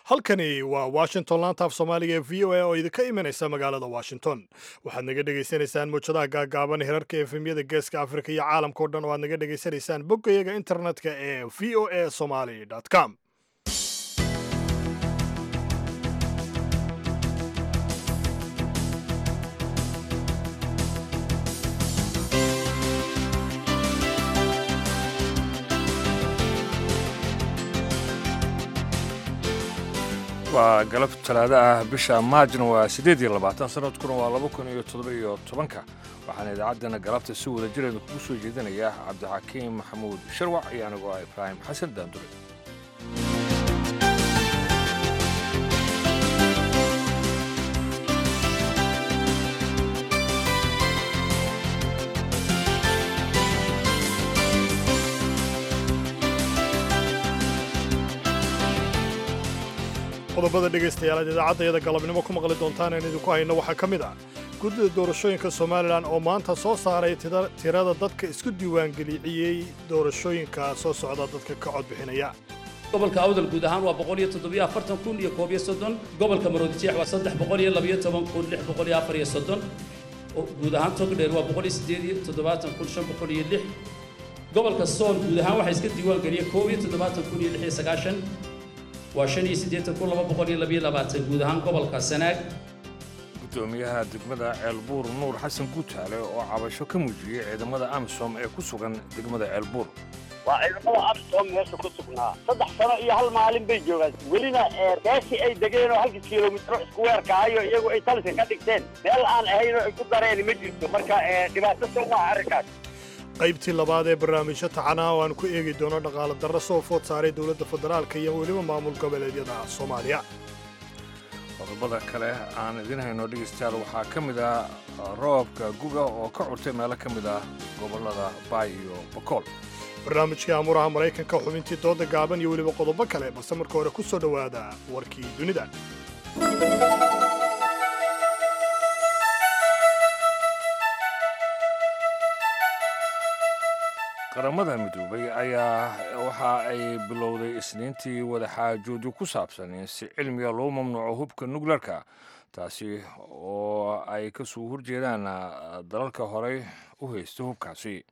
halkani waa washington laanta af soomaaliga ee v o a oo idinka imanaysa magaalada washington waxaad naga dhegaysanaysaan muujadaha gaagaaban herarka efemyada geeska afrika iyo caalamka o dhan oo aad naga dhegaysanaysaan boggayaga internetka ee v o a somaly com waa galab talaado ah bisha maajna waa siddeed iyo labaatan sanadkuna waa laba kun iyo toddoba iyo tobanka waxaana idaacaddana galabta si wada jireeda kugu soo jeedinaya cabdixakiim maxamuud sharwac iyo anigoo ah ibraahim xasan daandure qodobada dhegaystayaal aad idaacaddayada galabnimo ku maqli doontaan aan idinku hayno waxaa ka mid ah guddida doorashooyinka somalilan oo maanta soo saaray tirada dadka isku diiwaangeliyey doorashooyinka soo socda dadka ka codbixinaya gobolka awdal guud ahaan waa boqol iyo toddobiyo afartan kun iyo koob iyo soddon gobolka maroodijeex waa saddex boqol iyo labiyo toban kun lix boqol iyo afar iyo soddon guud ahaan togdheer waa boqol iyo siddeed iyo toddobaatan kun shan boqol iyo lix gobolka sool guud ahaan waxaa iska diiwaangeliyey koob iyo toddobaatan kun iyo lix iyo sagaashan waa shan iyo siddeetan kun laba boqol iyo labiyo labaatan guud ahaan gobolka sanaag gudoomiyaha degmada ceelbuur nuur xasan guutaale oo cabasho ka muujiyey ciidamada amisom ee ku sugan degmada ceelbuur waa ciidamada amisom meesha ku sugnaa saddex sano iyo hal maalin bay joogaan welina meeshii ay degeen oo halkii kilomitro isku weerkaayo iyagu ay taliska ka dhigteen meel aan ahayn oo ay ku dareen ma jirto marka dhibaato soo waa arrinkaas qaybtii labaad ee barnaamijyo taxanaa oo aan ku eegi doono dhaqaale darro soo food saaray dowladda federaalka iyo weliba maamul goboleedyada soomaaliya qodobada kale aan idiin hayno dhegaystayaal waxaa ka mid ah roobka guga oo ka curtay meelo ka mid ah gobollada baay iyo bokool barnaamijkii amuuraha maraykanka xubintii dooda gaaban iyo weliba qodobo kale balse marka hore ku soo dhowaada warkii dunida qaramada midoobay ayaa waxa ay bilowday isniintii wadaxaajoodyo ku saabsan in si cilmiga loo mamnuuco hubka nukleerka taasi oo ay ka soo horjeedaan dalalka horey u haysta hubkaasi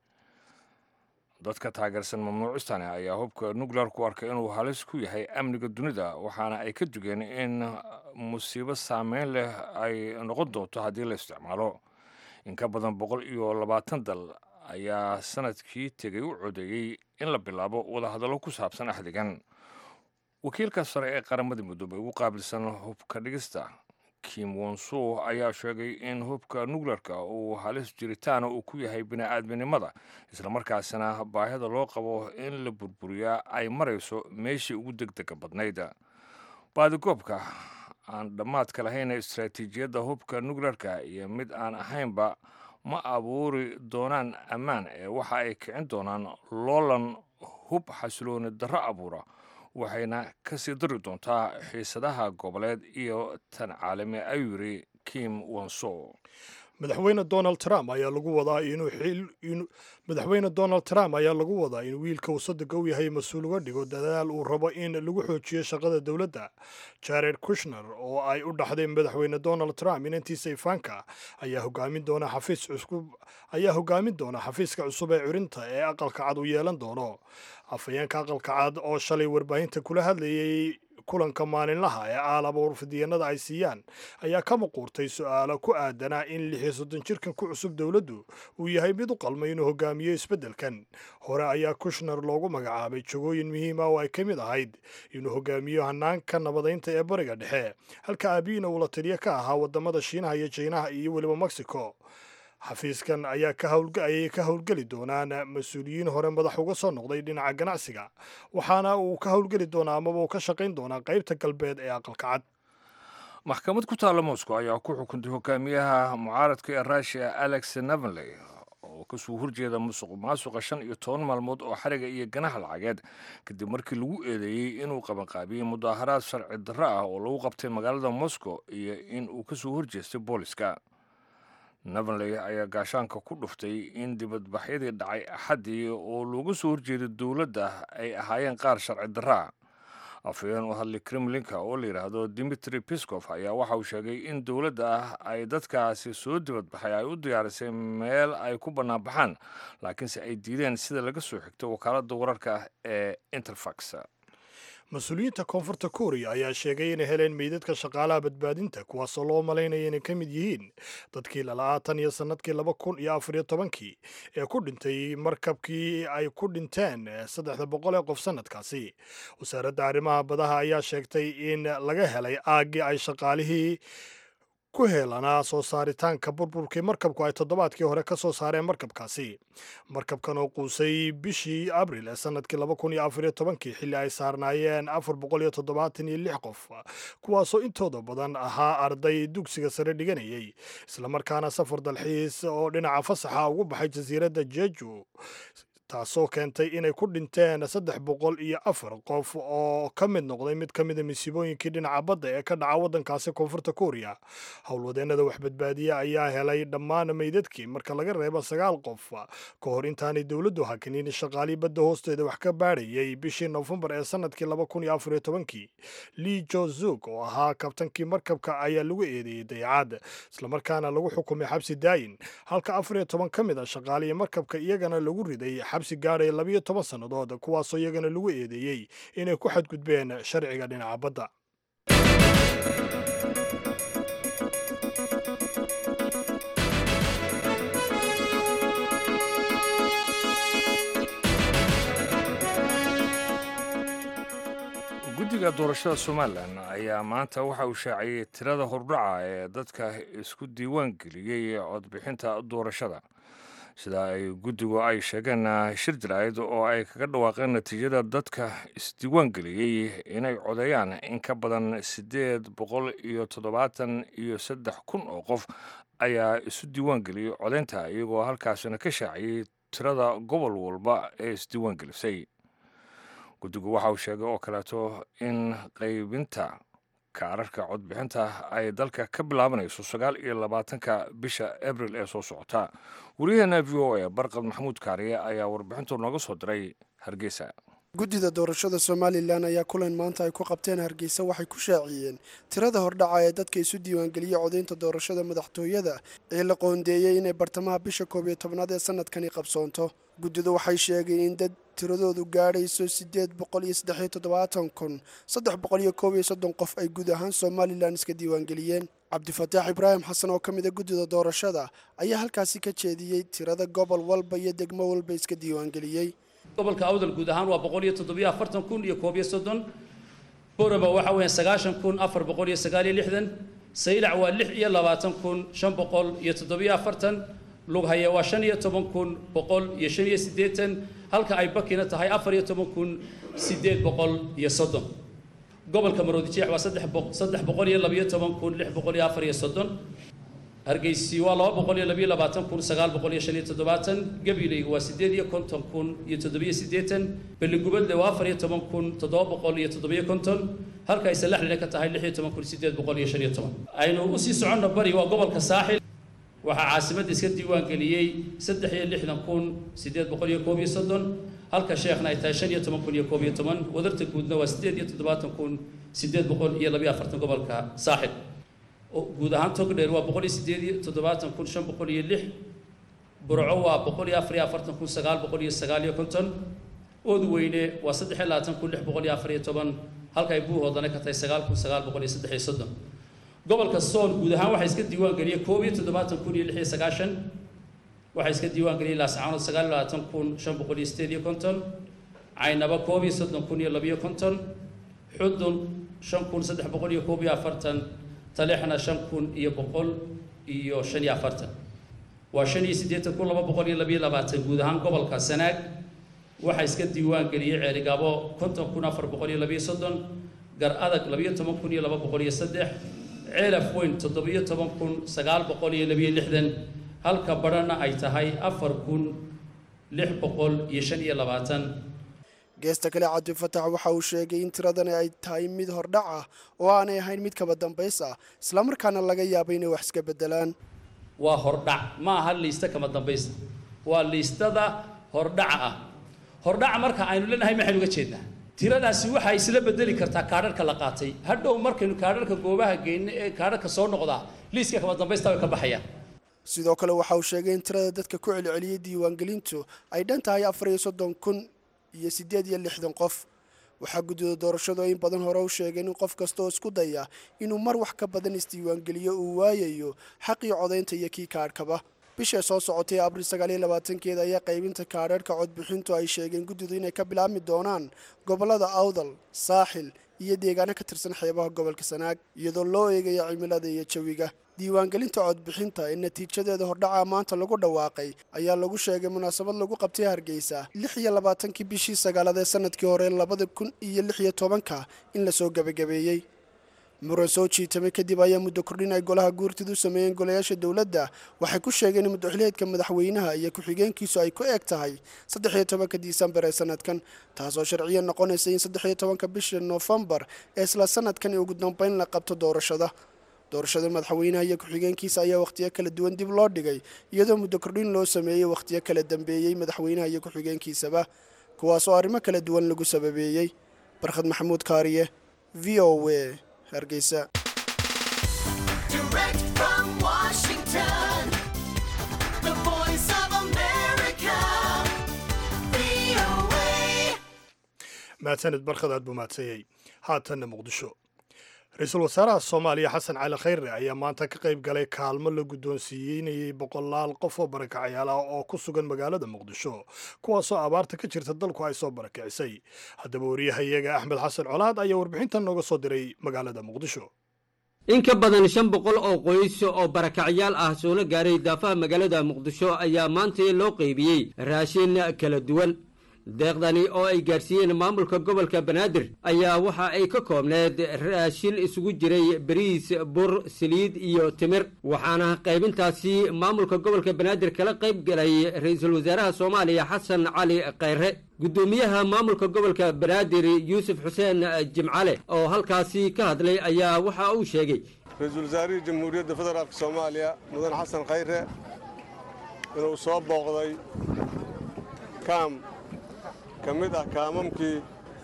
dadka taageersan mamnuucistani ayaa hubka nukleerku arkay inuu halis ku yahay amniga dunida waxaana ay ka dugeen in musiibo saameyn leh ay noqon doonto haddii la isticmaalo in ka badan boqol iyo labaatan dal ayaa sanadkii tegay u codeeyey in la bilaabo wadahadallo ku saabsan axdigan wakiilka sare ee qaramada midoobey ugu qaabilsan hubka dhigista kim wonso ayaa sheegay in hubka nukleerka uu halis jiritaana uu ku yahay bini'aadminimada islamarkaasina baahida loo qabo in la burburiyaa ay marayso meeshii ugu degdega badnayd baadigoobka aan dhammaadka lahayn istaraatiijiyadda hubka nukleerka iyo mid aan ahaynba ma abuuri doonaan ammaan ee waxa ay kicin doonaan loolan hub xasilooni darro abuura waxayna ka sii dari doontaa xiisadaha goboleed iyo tan caalami ayuu yidhi kim wonso madaxweyne donald trump ayaa lagu wadaa inuu madaxweyne donald trump ayaa lagu wadaa in wiilka uu sadega u yahay mas-uul uga dhigo dadaal uu rabo in lagu xoojiyo shaqada dowladda jared kushner oo ay u dhaxday madaxweyne donald trump inantiisa ifaanka ayaa hogaamin doona xafiis cusub ayaa hogaamin doona xafiiska cusub ee curinta ee aqalka cad uu yeelan doono afhayeenka aqalka cad oo shalay warbaahinta kula hadlayay kulanka maalinlaha ee aalaba warfidiyeenada ay siiyaan ayaa ka muquurtay su-aalo ku aadanaa in lix iyo soddon jirkan ku cusub dowladdu uu yahay mid u qalmay inuu hogaamiyo isbeddelkan hore ayaa kushner loogu magacaabay jogooyin muhiima oo ay ka mid ahayd inuu hogaamiyo hanaanka nabadaynta ee bariga dhexe halka aabiina uu la taliyo ka ahaa waddamada shiinaha iyo jiinaha iyo weliba mexico xafiiskan ayaa ayay ka howlgeli doonaan mas-uuliyiin hore madax uga soo noqday dhinaca ganacsiga waxaana uu ka howlgeli doonaa amaba uu ka shaqayn doonaa qaybta galbeed ee aqalka cad maxkamad ku taalla moscow ayaa ku xukuntay hogaamiyaha mucaaradka ee russiya alex navanley oo kasoo horjeeda musuq maasuqa shan iyo toban maalmood oo xariga iyo ganaha lacageed kadib markii lagu eedeeyey inuu qabanqaabiyey mudaaharaad sharci darro ah oo lagu qabtay magaalada moscow iyo in uu kasoo horjeestay booliska navanley ayaa gaashaanka ku dhuftay in dibadbaxyadii dhacay axaddii oo looga soo horjeeday dowladda ay ahaayeen qaar sharci darraa afhayeen u hadlay kremlinka oo la yidhaahdo dimitri piskof ayaa waxa uu sheegay in dowladda ah ay dadkaasi soo dibadbaxay ay u diyaarisay meel ay ku bannaanbaxaan laakiinse ay diideen sida laga soo xigto wakaaladda wararka ee interfax mas-uuliyiinta koonfurta kooriya ayaa sheegay inay heleen meydadka shaqaalaha badbaadinta kuwaasoo loo malaynaya inay ka mid yihiin dadkii lala'aa tan iyo sannadkii laba kun iyo afar iyo tobankii ee ku dhintay markabkii ay ku dhinteen saddexda boqol ee qof sannadkaasi wasaaradda arrimaha badaha ayaa sheegtay in laga helay aaggii ay shaqaalihii ku heelanaa soo saaritaanka burburkii markabku ay toddobaadkii hore ka soo saareen markabkaasi markabkan oo quusay bishii abril ee sannadkii laba kun iyo afar iyo tobankii xilli ay saarnaayeen afar boqol iyo toddobaatan iyo lix qof kuwaasoo intooda badan ahaa arday dugsiga sare dhiganayay islamarkaana safar dalxiis oo dhinaca fasaxa ugu baxay jasiiradda jeju taasoo keentay inay ku dhinteen saddex boqol iyo afar qof oo ka mid noqday mid ka mida masiibooyinkii dhinaca badda ee ka dhaca waddankaasi koonfurta kooriya howlwadeennada waxbadbaadiye ayaa helay dhammaan meydadkii marka laga reebo sagaal qof ka hor intaanay dowladdu hakinin shaqaalii badda hoosteeda wax ka baadhayay bishii nofembar ee sannadkii laba kun iyo afar iyo tobankii lii jo zug oo ahaa kabtankii markabka ayaa lagu eedeeyey dayacad islamarkaana lagu xukumay xabsi daayin halka afar iyo toban ka mid a shaqaalihii markabka iyagana lagu riday xabsi gaadhaya labiyo toban sannadood kuwaasoo iyagana lagu eedeeyey inay ku xadgudbeen sharciga dhinaca badda guddiga doorashada somalilan ayaa maanta waxa uu shaaciyey tirada hordhaca ee dadka isku diiwaan geliyey codbixinta doorashada sida ay guddigu ay sheegeen shir jaraa'id oo ay kaga dhawaaqeen natiijada dadka isdiiwaan geliyey inay codeeyaan in ka badan siddeed boqol iyo toddobaatan iyo saddex kun oo qof ayaa isu diiwaan geliyey codeynta iyagoo halkaasina ka shaaciyey tirada gobol walba ee isdiiwaan gelisay guddigu waxa uu sheegay oo kaleeto in qaybinta kaararka codbixinta ay dalka ka bilaabanayso sagaal iyo labaatanka bisha abril ee soo socota wariyaheena v o a barqad maxamuud kaariye ayaa warbixintu nooga soo diray hargeysa guddida doorashada somalilan ayaa kulan maanta ay ku qabteen hargeysa waxay ku shaaciyeen tirada hordhaca ee dadka isu diiwaangeliyey codaynta doorashada madaxtooyada ee la qoondeeyey inay bartamaha bisha koob iyo tobnaad ee sanadkani qabsoonto guddidu waxay sheegeen in dad tiradoodu gaadhayso siddeed boqol iyo saddexiyo toddobaatan kun saddex boqol iyo koob iyo soddon qof ay guud ahaan somalilan iska diiwaangeliyeen cabdifataax ibraahim xasan oo ka mida guddida doorashada ayaa halkaasi ka jeediyey tirada gobol walba iyo degmo walba iska diiwaangeliyey gobolka awdal guud ahaan waa boqol iyo toddobiyo afartan kun iyo koob iyo soddon borama waxa weeyaan sagaashan kun afar boqol iyo sagaal iyo lixdan saylac waa lix iyo labaatan kun shan boqol iyo toddobiyo afartan lughaya waa shan iyo toban kun boqol iyo shan iyo siddeetan halka ay bakina tahay afar iyo toban kun siddeed boqol iyo soddon gobolka maroodijeex waa saddex boq saddex boqol iyo labiyo toban kun lix boqol iyo afar iyo soddon hargeysi waa laba boqol iyo labiyo labaatan kun sagaal boqol iyo shan iyo toddobaatan gabileyga waa siddeed iyo konton kun iyo toddobiyo siddeetan beligubadle waa afar iyo toban kun toddoba boqol iyo toddobiyo konton halka ay salaxlina ka tahay lix iyo toban kun siddeed boqol iyo shan iyo toban aynu usii soconno bari waa gobolka saaxil waxaa caasimadda iska diiwaan geliyey saddex iyo lixdan kun siddeed boqol iyo koob iyo soddon halka sheekhna ay tahay shan iyo toban kun iyo koob iyo toban wadarta guudna waa siddeed iyo toddobaatan kun siddeed boqol iyo labiyo afartan gobolka saaxil guud ahaan togdheer waa boqol iyo siddeed iyo toddobaatan kun shan boqol iyo lix burco waa boqol iyo afar iyo afartan kun sagaal boqol iyo sagaal iyo konton oodweyne waa saddex iyo labaatan kun lix boqol iyo afar iyo toban halka ay buuhoodana ka tahay sagaal kun sagaal boqol iyo saddex iyo soddon gobolka sool guud ahaan waxaa iska diiwaan geliyey koob iyo toddobaatan kun iyo lix iyo sagaashan waxaa iska diiwaan geliyey laascaanood sagaal iyo labaatan kun shan boqol iyo sideed iyo konton caynaba koob iyo soddon kun iyo labiyo konton xudun shan kun saddex boqol iyo koob iyo afartan talexna shan kun iyo boqol iyo shan iyo afartan waa shan iyo siddeetan kun laba boqol iyo labiyo labaatan guud ahaan gobolka sanaag waxaa iska diiwaan geliyey ceerigaabo konton kun afar boqol iyo labiyo soddon gar adag labiyo toban kun iyo laba boqol iyo saddex ceelaf weyn toddobiyo toban kun sagaal boqol iyo labiyo lixdan halka badhana ay tahay afar kun lix boqol iyo shan iyo labaatan geesta kale cabdifatax waxa uu sheegay in tiradani ay tahay mid hordhac ah oo aanay ahayn mid kaba dambays ah islamarkaana laga yaabo inay wax iska beddelaan waa hordhac ma aha liista kama dambaysta waa liistada hordhaca ah hordhaca marka aynu leenahay maxaynu uga jeednaa tiradaasi waxay isla bedeli kartaa kaadharka la qaatay hadhow markaynu kaadharka goobaha geyno ee kaadharka soo noqdaa liiska kama dambaysta way ka baxayaan sidoo kale waxa uu sheegay in tirada dadka ku celceliyey diiwaangelintu ay dhan tahay afar iyo soddon kun iyo siddeed iyo lixdan qof waxaa guddida doorashadu in badan hore u sheegeen in qof kasta oo isku daya inuu mar wax ka badan isdiiwaangeliyo uu waayayo xaqii codaynta iyo kii kaadhkaba bisha soo socotay abril sagaaliyo labaatankeeda ayaa qaybinta kaadharhka codbixintu ay sheegeen guddidu inay ka bilaabmi doonaan gobollada awdal saaxil iyo deegaano ka tirsan xeebaha gobolka sanaag iyadoo loo eegaya cimilada iyo jawiga diiwaangelinta codbixinta ee natiijadeeda hordhaca maanta lagu dhawaaqay ayaa lagu sheegay munaasabad lagu qabtay hargeysa lix iyo labaatankii bishii sagaalaad ee sanadkii hore labada kun iyo lix iyo tobanka in lasoo gebagabeeyey muran soo jiitamay kadib ayaa muddo kordhin ay golaha guurtidu sameeyeen golayaasha dowladda waxay ku sheegeen in muddoxiliyeedka madaxweynaha iyo ku-xigeenkiisu ay ku eg tahay saddex iyo tobanka disembar ee sanadkan taasoo sharciya noqonaysa in saddex iyo tobanka bisha noofembar ee isla sanadkan ugu dambeyn la qabto doorashada doorashada madaxweynaha iyo ku-xigeenkiisa ayaa wakhtiyo kala duwan dib loo dhigay iyadoo muddo kordhin loo sameeyey wakhtiyo kala dambeeyey madaxweynaha iyo ku-xigeenkiisaba kuwaasoo arrimo kala duwan lagu sababeeyey barkhad maxamuud kaariye v o w hargeysa Direct from Washington, the voice of America, VOA. mahadsaned barkhad aad buu mahadsanyey haatanna muqdisho ra-iisul wasaaraha soomaaliya xasan cali khayre ayaa maanta ka qayb galay kaalmo la guddoonsiiyeynayay boqolaal qof oo barakacayaal ah oo ku sugan magaalada muqdisho kuwaasoo abaarta ka jirta dalku ay soo barakicisay haddaba wariyahayaga axmed xasan colaad ayaa warbixintan nooga soo diray magaalada muqdisho in ka badan shan boqol oo qoys oo barakacyaal ah soona gaaray daafaha magaalada muqdisho ayaa maanta loo qaybiyey raashin kala duwan deeqdani oo ay gaadhsiiyeen maamulka gobolka banaadir ayaa waxa ay ka koobneed raashin isugu jiray bariis bur saliid iyo timir waxaana qaybintaasi maamulka gobolka banaadir kala qayb galay ra-iisul wasaaraha soomaaliya xasan cali khayre guddoomiyaha maamulka gobolka banaadir yuusuf xuseen jimcale oo halkaasi ka hadlay ayaa waxa uu sheegay ra-iisul wasaarihii jamhuuriyadda federaalk soomaaliya mudan xasan khayre inuu soo booqday kaam ka mid ah kaamamkii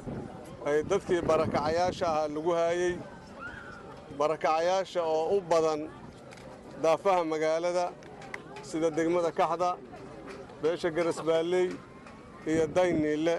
ay dadkii barakacayaasha ahaa lagu haayey barakacayaasha oo u badan daafaha magaalada sida degmada kaxda beesha garasbaalley iyo dayniille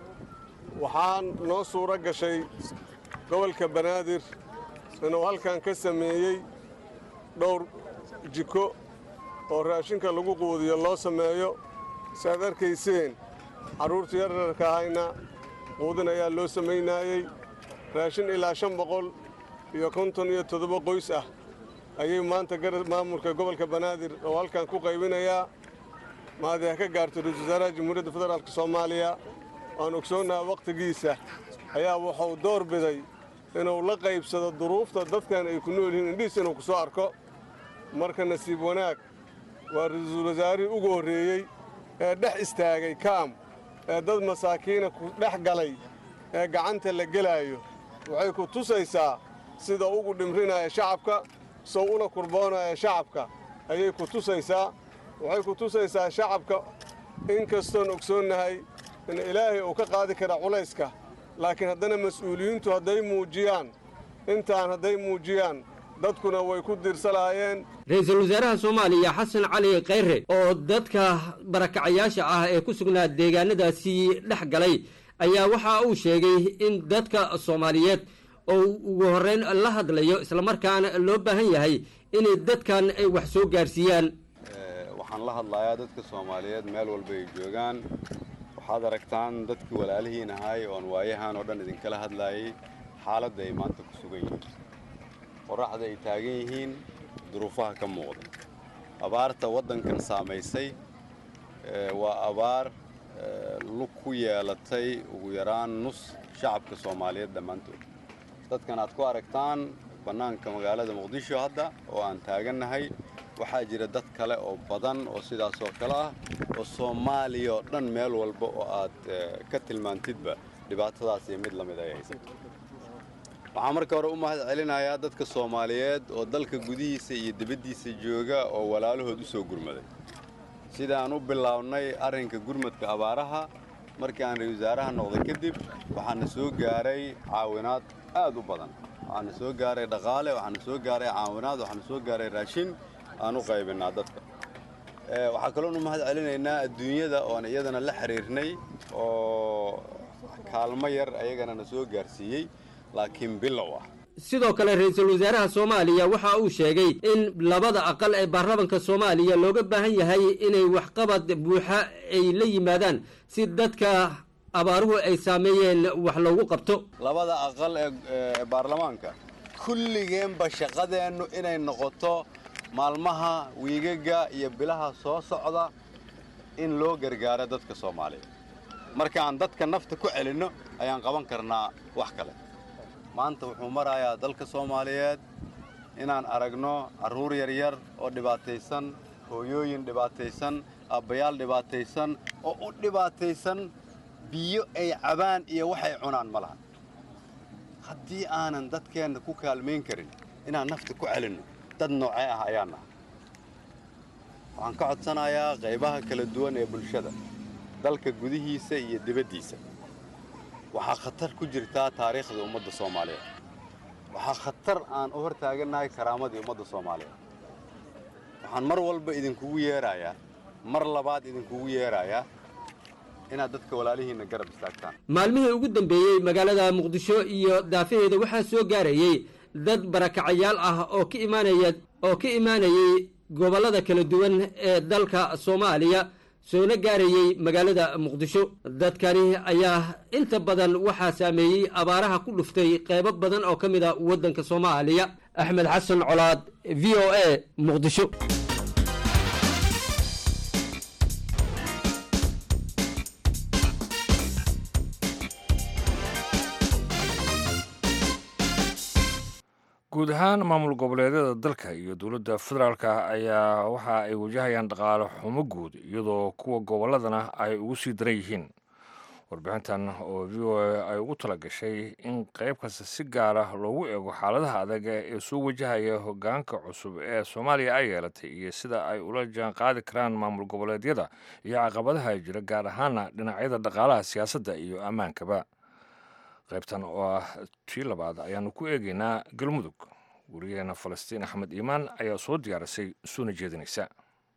waxaan noo suuro gashay gobolka banaadir inuu halkan ka sameeyey dhowr jiko oo raashinka lagu quudiyo loo sameeyo si aad arkayseen carruurta yaryarka ahayna quudin ayaa loo samaynaayey raashin ilaa shan boqol iyo konton iyo toddoba qoys ah ayay maanta maamulka gobolka banaadir oo halkan ku qaybinayaa maadi ha ka gaarto ra-iisul wasaaraha jamhuuriyadda federaalk soomaaliya waan ogsoonnaha wakhtigiisa ayaa wuxuu door biday inuu la qaybsado duruufta dadkan ay ku nool yihiin indhihiis inuu ku soo arko marka nasiib wanaag waa ra-iisul wasaarihii ugu horreeyey ee dhex istaagay kaam ee dad masaakiina ku dhex galay ee gacanta la gelaayo waxay ku tusaysaa sida ugu dhimrinaya shacabka sow ula kurboonaya shacabka ayay ku tusaysaa waxay ku tusaysaa shacabka in kastoon ogsoonnahay in ilaahay uu ka qaadi kara culayska laakiin haddana mas-uuliyiintu hadday muujiyaan intaan hadday muujiyaan dadkuna way ku diirsalaayeen ra-iisul wasaaraha soomaaliya xasan cali khayre oo dadka barakacayaasha ah ee ku sugnaa deegaanadaasi dhex galay ayaa waxa uu sheegay in dadka soomaaliyeed oo ugu horreyn la hadlayo islamarkaana loo baahan yahay inay dadkan ay wax soo gaarsiiyaan waxaan la hadlayaa dadka soomaaliyeed meel walba ay joogaan waxaad aragtaan dadkii walaalihiin ahaay oon waayahan oo dhan idinkala hadlaayay xaaladda ay maanta ku sugan yihiin qorraxda ay taagan yihiin duruufaha ka muuqda abaarta waddankan saamaysay waa abaar lug ku yeelatay ugu yaraan nus shacabka soomaaliyeed dhammaantood dadkan aad ku aragtaan bannaanka magaalada muqdisho hadda oo aan taagannahay waxaa jira dad kale oo badan oo sidaas oo kale ah oo soomaaliya oo dhan meel walba oo aad ka tilmaantidba dhibaatadaas iyo mid la mid ay haysato waxaan marka hore u mahad celinayaa dadka soomaaliyeed oo dalka gudihiisa iyo dibaddiisa jooga oo walaalahood u soo gurmaday sidaan u bilownay arrinka gurmadka abaaraha markii aan ra-isul wasaaraha noqday kadib waxaana soo gaaray caawinaad aad u badan waxaana soo gaaray dhaqaale waxaana soo gaaray caawinaad waxaana soo gaaray raashin aan u qaybinaa dadka Ee, waxaa kaloonu mahad celinaynaa adduunyada oon iyadana la xiriirnay oo kaalmo yar ayagana na soo gaarsiiyey laakiin bilow ah sidoo kale ra-iisul wasaaraha soomaaliya waxa uu sheegay in labada aqal ee baarlamanka soomaaliya looga baahan yahay inay waxqabad buuxa ay la yimaadaan si dadka abaaruhu ay saameeyeen wax loogu qabto labada aqal ee ee baarlamaanka kulligeenba shaqadeennu inay noqoto maalmaha wiigaga iyo bilaha soo socda in loo gargaaro dadka soomaaliyeed marka aan dadka nafta ku celinno ayaan qaban karnaa wax kale maanta wuxuu marayaa dalka soomaaliyeed inaan aragno carruur yaryar oo dhibaataysan hooyooyin dhibaataysan aabbayaal dhibaataysan oo u dhibaataysan biyo ay cabaan iyo waxay cunaan ma laha haddii aanan dadkeenna ku kaalmayn karin inaan nafta ku celinno dad noocee ah ayaan nahay waxaan ka codsanayaa qaybaha kala duwan ee bulshada dalka gudihiisa iyo dibaddiisa waxaa khatar ku jirtaa taariikhda ummadda soomaaliyeed waxaa khatar aan u hortaagannahay karaamadii ummadda soomaaliyeed waxaan mar walba idinkugu yeerayaa mar labaad idinkugu yeerayaa inaad dadka walaalihiinna garab istaagtaan maalmihii ugu dambeeyey magaalada muqdisho iyo daafaheeda waxaa soo gaarayey dad barakacayaal ah oo ka imaanaya oo ka imaanayey gobollada kala duwan ee dalka soomaaliya soona gaarayey magaalada muqdisho dadkani ayaa inta badan waxaa saameeyey abaaraha ku dhuftay qeybo badan oo ka mid a waddanka soomaaliya axmed xasan colaad v o a muqdisho guud ahaan maamul goboleedyada dalka iyo dowladda federaalka ayaa waxa ay wajahayaan dhaqaale xumo guud iyadoo kuwa gobolladana ay ugu sii daran yihiin warbixintan oo v o a ay ugu tala gashay in qayb kasta si gaara loogu eego xaaladaha adag ee soo wajahaya hogaanka cusub ee soomaaliya ay yeelatay iyo sida ay ula jaan qaadi karaan maamul goboleedyada iyo caqabadaha jira gaar ahaana dhinacyada dhaqaalaha siyaasadda iyo ammaankaba qaybtan oo ah tii labaad ayaanu ku eegaynaa galmudug wariyaheena falastiin axmed iimaan ayaa soo diyaarisay soona jeedinaysa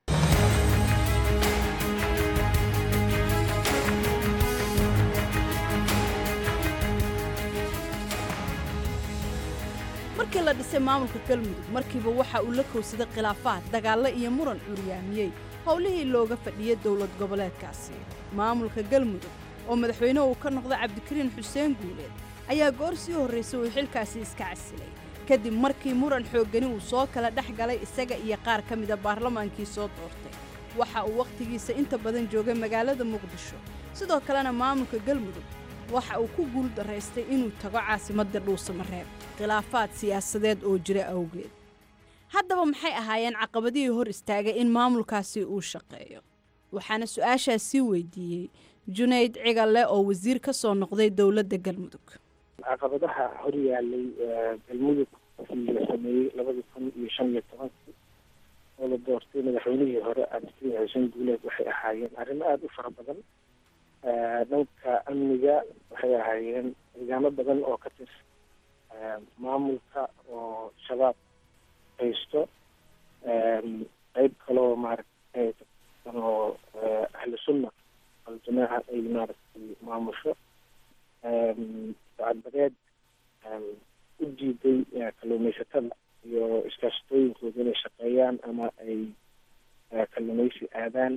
markii la dhisay maamulka galmudug markiiba waxa uu la kowsaday khilaafaad dagaallo iyo muran curyaamiyey howlihii looga fadhiyay dowlad goboleedkaasi maamulka galmudug oo madaxweyne uu ka noqday cabdikariin xuseen guuleed ayaa goor sii horraysay uu xilkaasi iska casilay kadib markii muran xooggani uu soo kala dhex galay isaga iyo qaar ka mida baarlamaankii soo doortay waxa uu wakhtigiisa inta badan joogay magaalada muqdisho sidoo kalena maamulka galmudug waxa uu ku guul daraystay inuu tago caasimadda dhuusamareeb khilaafaad siyaasadeed oo jira awgeed haddaba maxay ahaayeen caqabadihii hor istaagay in maamulkaasi uu shaqeeyo waxaana su-aashaas sii weydiiyey junayd cigalle oo wasiir ka soo noqday dowladda galmudug caqabadaha hor yaalay galmudug markii la sameeyey labadii kun iyo shan iyo tobankii oo la doortay madaxweynihii hore cabdikariin xuseen guuleed waxay ahaayeen arrimo aada u fara badan dhanka amniga waxay ahaayeen deegaano badan oo ka tirsan maamulka oo shabaab haysto qeyb kaloo maaragtay oo ahlu sunna aljamaaca ay maaragtay maamusho sacadbadeed u diiday kalluumaysatada iyo iskaashatooyinkooda inay shaqeeyaan ama ay kalluumaysi aadaan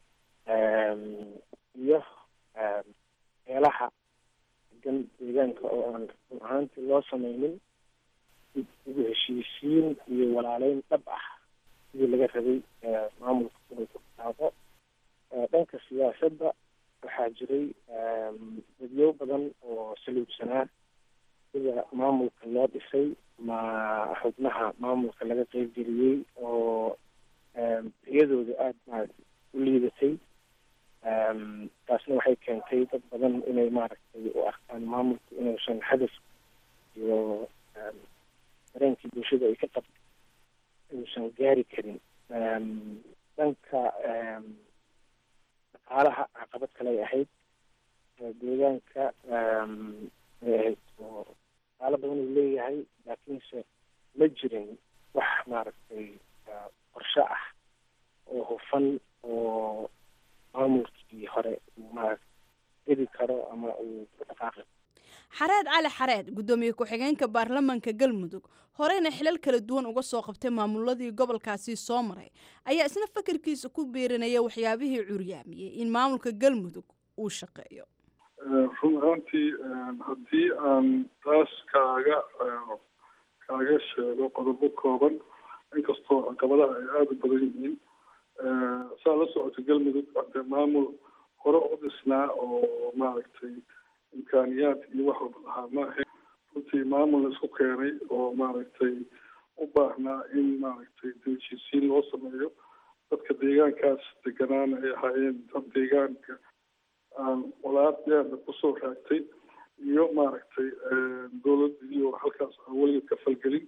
iyo meelaha degan deegaanka oo aan run ahaantii loo sameynin ugu heshiisiin iyo walaaleyn dhab ah sidii laga rabay maamulka inuu ku bilaabo dhanka siyaasadda waxaa jiray dadyo badan oo saluubsanaa sida maamulka loo dhisay ma xubnaha maamulka laga qeybgeliyey oo iyadooda aada maaragtay u liidatay taasna waxay keentay dad badan inay maaragtay u arkaan maamulku inuusan hadaf iyo dareenkii bulshada ay ka qabto inuusan gaari karin dhanka dhaqaalaha caqabad kale ay ahayd deegaanka ay ahayd oo qaalo badan uu leeyahay laakiinse ma jirin wax maaragtay qorshe ah oo hufan oo maamulkii hore uu maaragta gedi karo ama uu ku dhaqaaqi xareed cali xareed guddoomiye ku-xigeenka baarlamanka galmudug horeyna xilal kala duwan uga soo qabtay maamuladii gobolkaasi soo maray ayaa isna fakarkiisa ku biirinaya waxyaabihii curyaamiyey in maamulka galmudug uu shaqeeyo run ahaantii haddii aan taas kaaga kaaga sheego qodobo kooban inkastoo caqabadaha ay aada u badan yihiin saa la socota galmudug hadee maamul hore u dhisnaa oo maaragtay imkaaniyaad iyo wax walba lahaa ma ahayn runtii maamul la isku keenay oo maaragtay u baahnaa in maaragtay dejisiin loo sameeyo dadka deegaankaas deganaana ay ahaayeen dad deegaanka aan walaad deerna kusoo raagtay iyo maaragtay dowlad iyo halkaas aan weligeed ka falgelin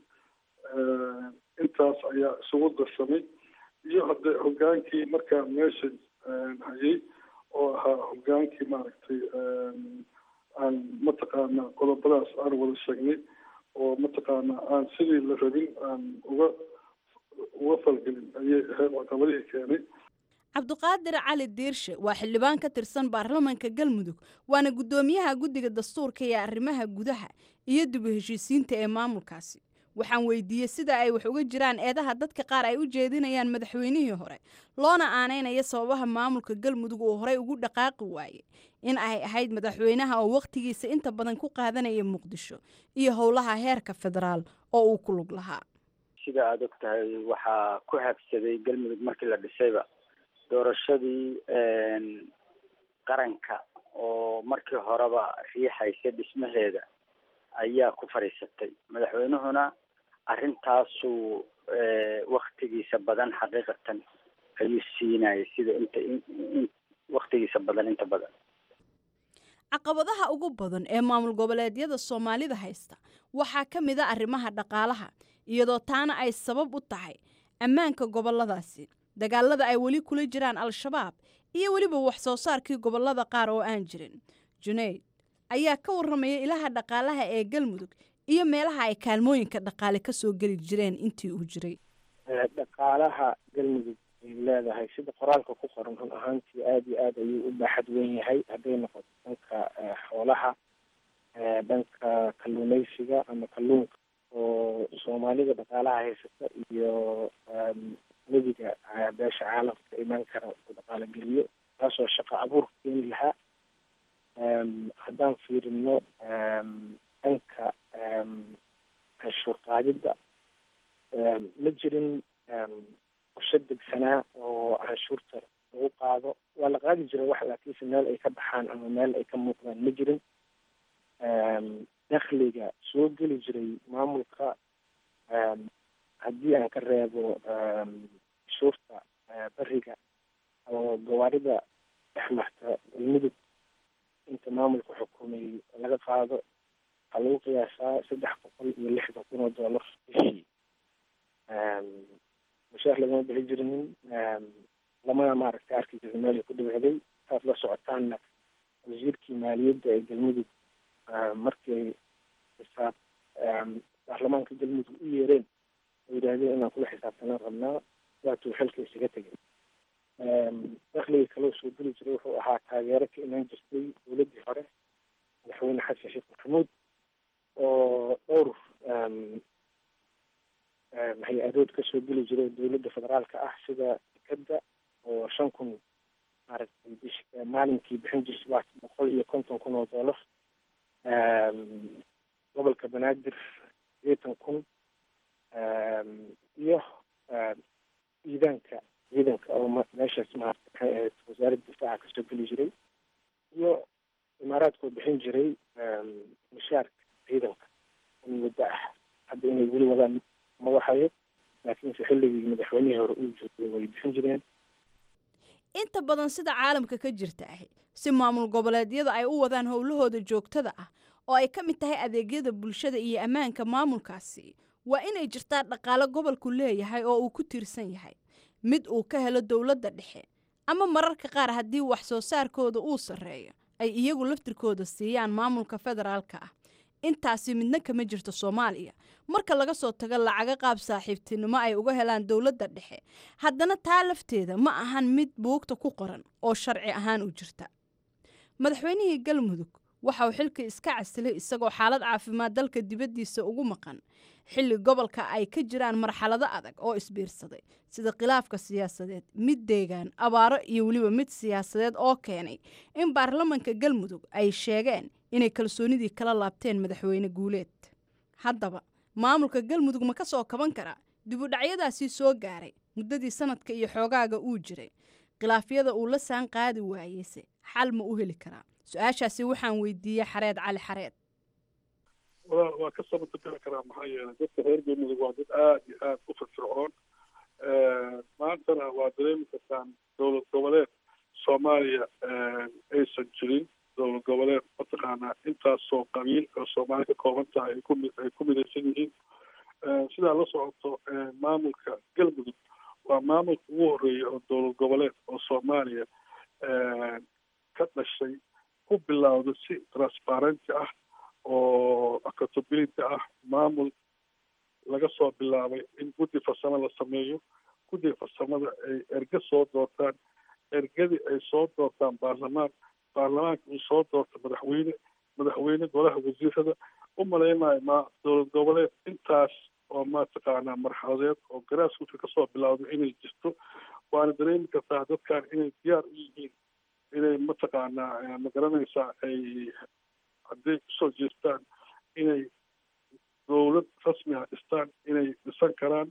intaas ayaa isugu darsamay iyo hadde hogaankii markaa meesha hayay oo ahaa hogaankii maaragtay aan mataqaanaa qodobadaas aan wada sheegnay oo mataqaanaa aan sidii la rabin aan uga uga falgelin ayay ahayd caqabadihii keenay cabdiqaadir cali diirshe waa xildhibaan ka tirsan baarlamanka galmudug waana guddoomiyaha guddiga dastuurka ee arrimaha gudaha iyo dib u heshiisiinta ee maamulkaasi waxaan weydiiyey sida ay wax uga jiraan eedaha dadka qaar ay u jeedinayaan madaxweynihii hore loona aaneynaya sababaha maamulka galmudug uu horey ugu dhaqaaqi waayey in ay ahayd madaxweynaha oo wakhtigiisa inta badan ku qaadanaya muqdisho iyo howlaha heerka federaal oo uu ku lug lahaa sida aada og tahay waxaa ku habsaday galmudug markii la dhisayba doorashadii qaranka oo markii horeba riixaysa dhismaheeda ayaa ku fadhiisatay madaxweynuhuna arrintaasuu waktigiisa badan xaqiiqatan ayuu siinayay sida inta waktigiisa badan inta badan caqabadaha ugu badan ee maamul goboleedyada soomaalida haysta waxaa ka mid a arrimaha dhaqaalaha iyadoo taana ay sabab u tahay ammaanka goboladaasi dagaalada ay weli kula jiraan al-shabaab iyo weliba wax soo saarkii gobolada qaar oo aan jirin junayd ayaa ka warramaya ilaha dhaqaalaha ee galmudug iyo meelaha ay kaalmooyinka dhaqaale ka soo geli jireen intii uu jiray dhaqaalaha galmudug ay leedahay sida qoraalka ku qoran run ahaantii aada iyo aada ayuu u baaxad weyn yahay hadday noqoto dhanka xoolaha dhanka kalluumeysiga ama kalluunka oo soomaalida dhaqaalaha haysata iyo nebiga beesha caalamka ka imaan kara uu dhaqaalo geliyo taasoo shaqo abuur keeni lahaa haddaan fiirino dhanka canshuur qaadidda ma jirin qorshe degsanaa oo canshuurta lagu qaado waa la qaadi jiray wax laakiinse meel ay ka baxaan ama meel ay ka muuqdaan ma jirin dakhliga soo geli jiray maamulka haddii aan ka reebo canshuurta beriga oo gawaarida dhex marta galmudug inta maamulka xukumayay laga qaado waxaa lagu qiyaasaa saddex boqol iyo lixdan kun oo doolar bishii mushaar lagama bixi jirinin lamana maaragtay arki jirin meel ay ku dhibicday saad la socotaanna wasiirkii maaliyadda ee galmudug markii xisaab baarlamaanka galmudug u yeereen oo yidhaahdeen inaan kula xisaabtanaan rabnaa waatuu xilka isaga tegay dakhliga kaloo soo geli jiray wuxuu ahaa taageero ka imaan jirtay dowladdii hore madaxweyne xasan sheekh maxamuud oo dhowr hay-adood kasoo geli jiray dowladda federaalka ah sida dekada oo shan kun maaragtay bish maalinkii bixin jirtay waa boqol iyo konton kun oo doolar gobolka banaadir sideetan kun iyo ciidaanka ciidanka oo meeshaas maarata maxay ahayd wasaaradda difaaca kasoo geli jiray iyo imaaraadkoo bixin jiray mushaarka ciidanka in muddo ah hadda inay weli wadaan ma waxayo laakiinse xilligii madaxweynihii hore uu joogay way bixin jireen inta badan sida caalamka ka jirta ahi si maamul goboleedyada ay u wadaan howlahooda joogtada ah oo ay ka mid tahay adeegyada bulshada iyo ammaanka maamulkaasi waa inay jirtaa dhaqaalo gobolku leeyahay oo uu ku tiirsan yahay mid uu ka helo dowladda dhexe ama mararka qaar haddii wax soo saarkooda uu sarreeyo ay iyagu laftirkooda siiyaan maamulka federaalka ah intaasi midna kama jirto soomaaliya marka laga soo tago lacaga qaab saaxiibtinimo ay uga helaan dowladda dhexe haddana taa lafteeda ma ahan mid buugta ku qoran oo sharci ahaan u jirta madaxweynihii galmudug waxa uu xilka iska casilay isagoo xaalad caafimaad dalka dibaddiisa ugu maqan xilli gobolka ay ka jiraan marxalado adag oo isbiirsaday sida khilaafka siyaasadeed mid deegaan abaaro iyo weliba mid siyaasadeed oo keenay in baarlamanka galmudug ay sheegeen inay kalsoonidii kala laabteen madaxweyne guuleed haddaba maamulka galmudug ma ka soo kaban karaa dibudhacyadaasii soo gaaray muddadii sanadka iyo xoogaaga uu jiray khilaafyada uu la saan qaadi waayeyse xal ma u heli karaa su-aashaasi waxaan weydiiyey xareed cali xareed waa waa ka sabatageli karaa maxaa yeelay dadka reer galmudug waa dad aada iyo aada u firfircoon maantana waa dareemi kartaan dowlad goboleed soomaaliya aysan jirin dowlad goboleed mataqaanaa intaasoo qabiil oo soomaali ka kooban tahay ay ku mi- ay ku midaysan yihiin sidaa la socoto maamulka galmudug waa maamulka ugu horeeya oo dowlad goboleed oo soomaaliya ka dhashay ku bilowda si transparenti ah oo accountability ah maamul laga soo bilaabay in guddi farsamo la sameeyo guddiga farsamada ay erge soo doortaan ergadii ay soo doortaan baarlamaan baarlamaanka uu soo doorto madaxweyne madaxweyne golaha wasiirada u malaynayo ma dowlad goboleed intaas oo mataqaanaa marxaladeed oo garaaskuuska kasoo bilowda inay jirto waana dareemi kartaa dadkan inay diyaar u yihiin inay mataqaanaa ma garanaysaa ay hadday kusoo jeestaan inay dowlad rasmi ah dhistaan inay dhisan karaan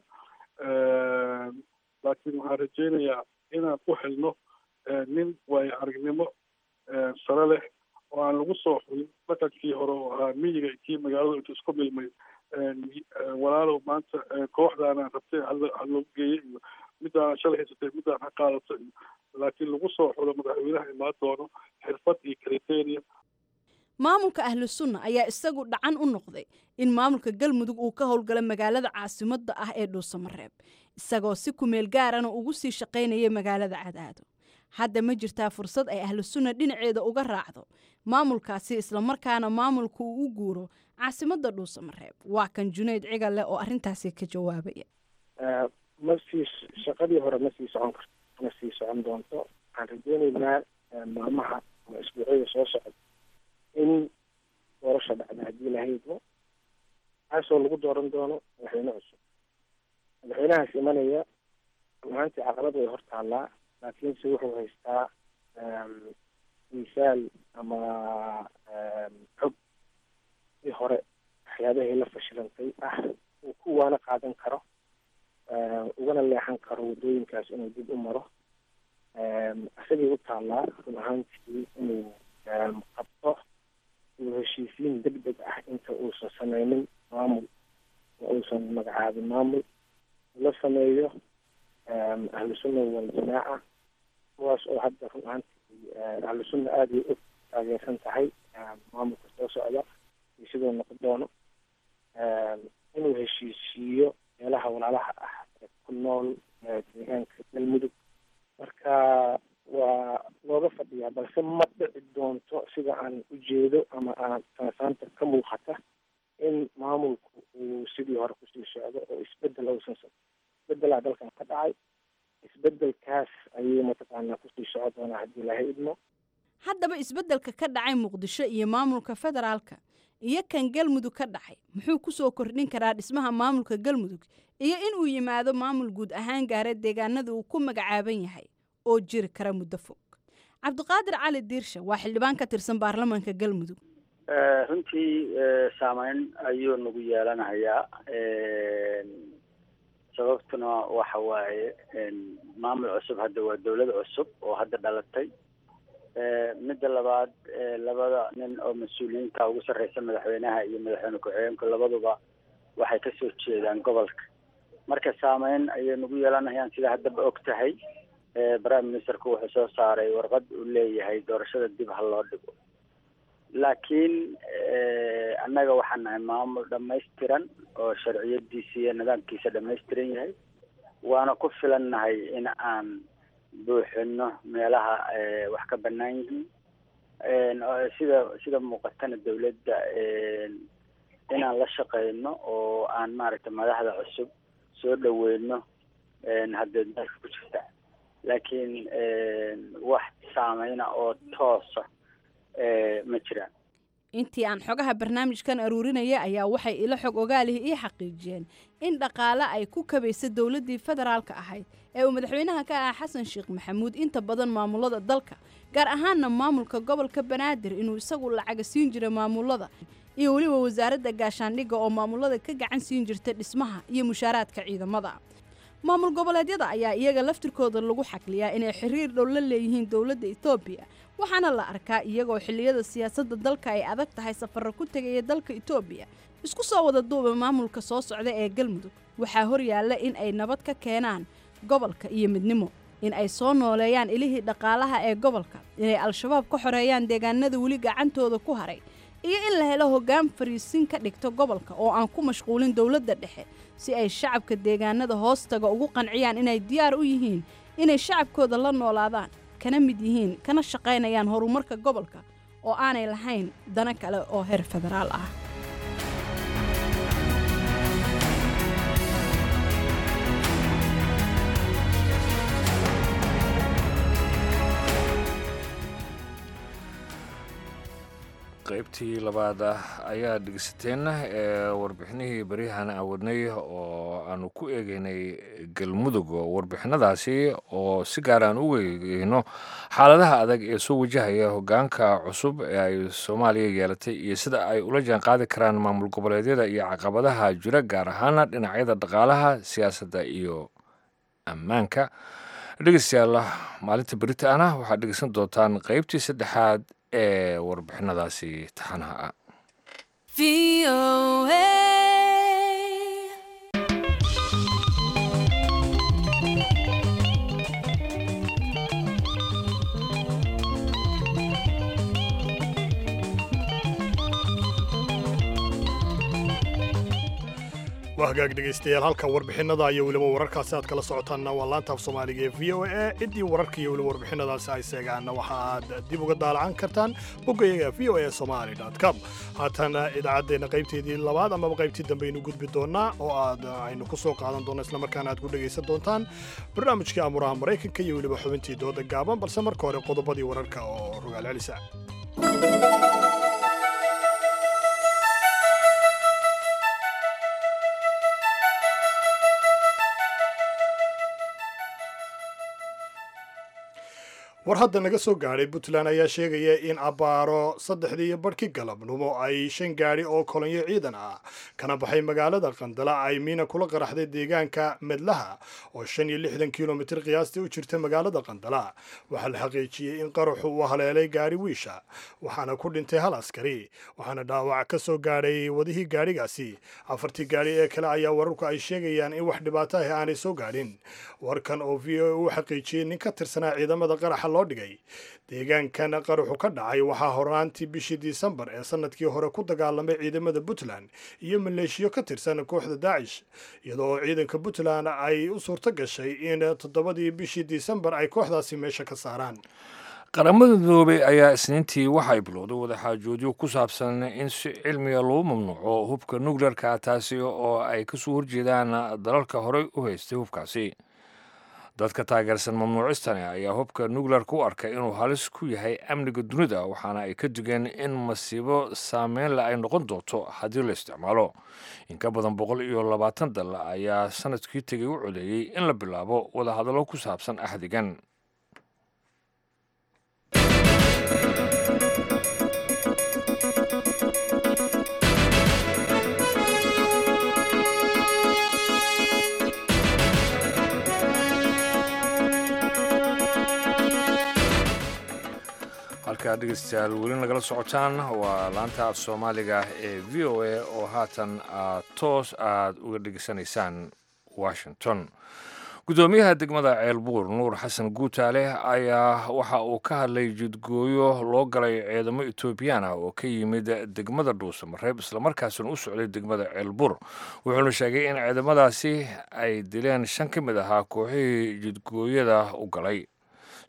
laakiin waxaan rajaynayaa inaan u helno nin waayo aragnimo sare leh oo aan lagu soo xulin dhaqankii hore oo ahaa miyiga iyo kii magaalada intu isku milmay walaalow maanta kooxdaana rabtay ha loogu geeyey iyo middaana shalay haysatay middaan ha qaadato iyo laakiin lagu soo xulo madaxweynaha imaan doono xirfad iyo criteria maamulka ahlu sunna ayaa isagu dhacan u noqday in maamulka galmudug uu ka howlgalo magaalada caasimadda ah ee dhuusamareeb isagoo si kumeel gaarana ugu sii shaqaynaya magaalada cadaado hadda ma jirtaa fursad ay ahlu sunna dhinaceeda uga raacdo maamulkaasi islamarkaana maamulka uu u guuro caasimadda dhuusamareeb waa kan junayd cigale oo arrintaasi ka jawaabaya ma sii shaqadii hore ma sii socon karto ma sii socon doonto waxaan rajeyneynaa maalmaha ama isbuucyada soo socda in doorasha dhacda haddii la haydmo kaasoo lagu dooran doono madaxweyne cusub madaxweynahaas imanaya runaantii caqabad way hor taallaa laakiinse wuxuu haystaa misaal ama xog i hore waxyaabahii la fashilantay ah uu ku waana qaadan karo ugana leexan karo waddooyinkaas inuu dib u maro isagii u taallaa run ahaantii inuu qabto uu heshiisiin deg deg ah inta uusan sameynin maamul oo uusan magacaabin maamul la sameeyo ahlu sunna waljamaaca kuwaas oo hadda run ahaantii ahlu sunna aada ay u taageersan tahay maamulka soo socda iyo siduu noqon doono inuu heshiisiiyo meelaha walaalaha ah ee ku nool deegaanka galmudug marka waa looga fadhiyaa balse ma dhici doonto sida aan ujeedo ama aan sanasaanta ka muuqata in maamulku uu sidii hore kusii socdo oo isbedel uusan isbedelaa dalkan ka dhacay isbedelkaas ayuu mataqaanaa kusii soco doonaa haddii laha idmo haddaba isbeddelka ka dhacay muqdisho iyo maamulka federaalka iyo kan galmudug ka dhacay muxuu kusoo kordhin karaa dhismaha maamulka galmudug iyo inuu yimaado maamul guud ahaan gaara deegaanada uu ku magacaaban yahay oo jiri kara muddo fog cabdiqaadir cali diirsha waa xildhibaan ka tirsan baarlamaanka galmudug runtii saameyn ayuu nagu yeelanayaa sababtuna waxa waaye maamul cusub hadda waa dowlad cusub oo hadda dhalatay midda labaad labada nin oo mas-uuliyiinta ugu sarreysa madaxweynaha iyo madaxweyne ku-xigeenku labaduba waxay kasoo jeedaan gobolka marka saameyn ayay nagu yeelanayaan sida haddaba og tahay prime ministerku wuxuu soo saaray warqad uu leeyahay doorashada dib ha loo dhigo laakiin annaga waxaan nahay maamul dhamaystiran oo sharciyadiisa iyo nidaamkiisa dhamaystiran yahay waana ku filannahay in aan buuxino meelaha wax ka banaan yihiin sida sida muuqatana dawladda inaan la shaqeyno oo aan maaragtay madaxda cusub soo dhaweyno haddee dalka ku jirta laakiin wax saameyna oo toosa ma jiraan intii aan xogaha barnaamijkan aruurinaya ayaa waxay ilo xog ogaalihi ii xaqiijiyeen in dhaqaale ay ku kabaysa dowladdii federaalka ahayd ee uu madaxweynaha ka ah xasan sheekh maxamuud inta badan maamulada dalka gaar ahaanna maamulka gobolka banaadir inuu isagu lacaga siin jiray maamulada iyo weliba wasaaradda gaashaandhigga oo maamulada ka gacan siin jirta dhismaha iyo mushaaraadka ciidamada maamul goboleedyada ayaa iyaga laftirkooda lagu xakliyaa inay xiriir dhow la leeyihiin dowladda etoobiya waxaana la arkaa iyagoo xilliyada siyaasadda dalka ay adag tahay safarro ku tegaya dalka etoobiya isku soo wada duuba maamulka soo socda ee galmudug waxaa horyaalla in ay nabad ka keenaan gobolka iyo midnimo in ay soo nooleeyaan ilihii dhaqaalaha ee gobolka inay al-shabaab ka xoreeyaan deegaanada weli gacantooda ku haray iyo in la helo hoggaan fariisin ka dhigto gobolka oo aan ku mashquulin dowladda dhexe si ay shacabka deegaanada hoostaga ugu qanciyaan inay diyaar u yihiin inay shacabkooda la noolaadaan kana mid yihiin kana shaqaynayaan horumarka gobolka oo aanay lahayn dano kale oo heer federaal ah qaybtii labaad ah ayaa dhegeysateen ee warbixinihii baryahan aan wadnay oo aanu ku eegeynay galmudug warbixinadaasi oo si gaar aan u eegeyno xaaladaha adag ee soo wajahaya hogaanka cusub ee ay soomaaliya yeelatay iyo sida ay ula jaan qaadi karaan maamul goboleedyada iyo caqabadaha jira gaar ahaana dhinacyada dhaqaalaha siyaasadda iyo ammaanka dhegeystayaal maalinta berita ana waxaad dhegeysan doontaan qaybtii saddexaad ee warbixinadaasi taxanaha ah waa hagaag dhegaystayaal halka warbixinada iyo weliba wararkaasi aad kala socotaanna waa laanta af soomaaliga ee v o a ciddii wararka iyo weliba warbixinadaasi ay seegaanna waxa aad dib uga daalacan kartaan boggayaga v o a somali com haatana idaacaddeenna qaybteedii labaad amaba qaybtii dambe aynu gudbi doonnaa oo aad aynu ku soo qaadan doonno islamarkaana aad ku dhegaysan doontaan barnaamijkii amuraha maraykanka iyo weliba xubintii dooda gaaban balse marka hore qodobadii wararka oo rogaal celisa war hadda naga soo gaadhay puntland ayaa sheegaya in abbaaro saddexdii iyo barhkii galabnimo ay shan gaadhi oo kolonyo ciidan ah kana baxay magaalada qandala ay miina kula qaraxday deegaanka medlaha oo shan iyo lixdan kilomitir qiyaastii u jirta magaalada qandala waxaa la xaqiijiyey in qaraxu uu haleelay gaadhi wiisha waxaana ku dhintay hal askari waxaana dhaawac ka soo gaadhay wadihii gaadhigaasi afartii gaadhi ee kale ayaa wararku ay sheegayaan in wax dhibaato ah aanay soo gaadhin warkan oo v o uu xaqiijiyey nin ka tirsanaa ciidamada qaraxa loo dhigay deegaankan qaraxu ka dhacay waxaa horaantii bishii disembar ee sanadkii hore ku dagaalamay ciidamada puntland iyo maleeshiyo ka tirsan kooxda daacish iyadoo ciidanka puntland ay u suurto gashay in toddobadii bishii disembar ay kooxdaasi meesha ka saaraan qaramada midoobay ayaa isniintii waxay bilowday wadaxaajoodyo ku saabsan in si cilmiga lagu mamnuuco hubka nukleerka taasi oo ay kasoo horjeedaan dalalka horey u haystay hubkaasi dadka taageersan mamnuucistani ayaa hubka nukleerka u arkay inuu halis ku yahay amniga dunida waxaana ay ka digeen in masiibo saameynle ay noqon doonto haddii la isticmaalo in ka badan boqol iyo labaatan dal ayaa sanadkii tegay u codeeyey in la bilaabo wadahadallo ku saabsan axdigan halkaa dhegeystayaal weli nagala socotaan waa laanta af soomaaliga ee v o a oo haatan aad toos aad uga dhegeysanaysaan washington guddoomiyaha degmada ceelbuur nuur xasan guutaale ayaa waxa uu ka hadlay jidgooyo loo galay ciidamo etoobiyaan ah oo ka yimid degmada dhuusamareeb islamarkaasina u socday degmada ceelbuur wuxuuna sheegay in ciidamadaasi ay dileen shan ka mid ahaa kooxihii jidgooyada u galay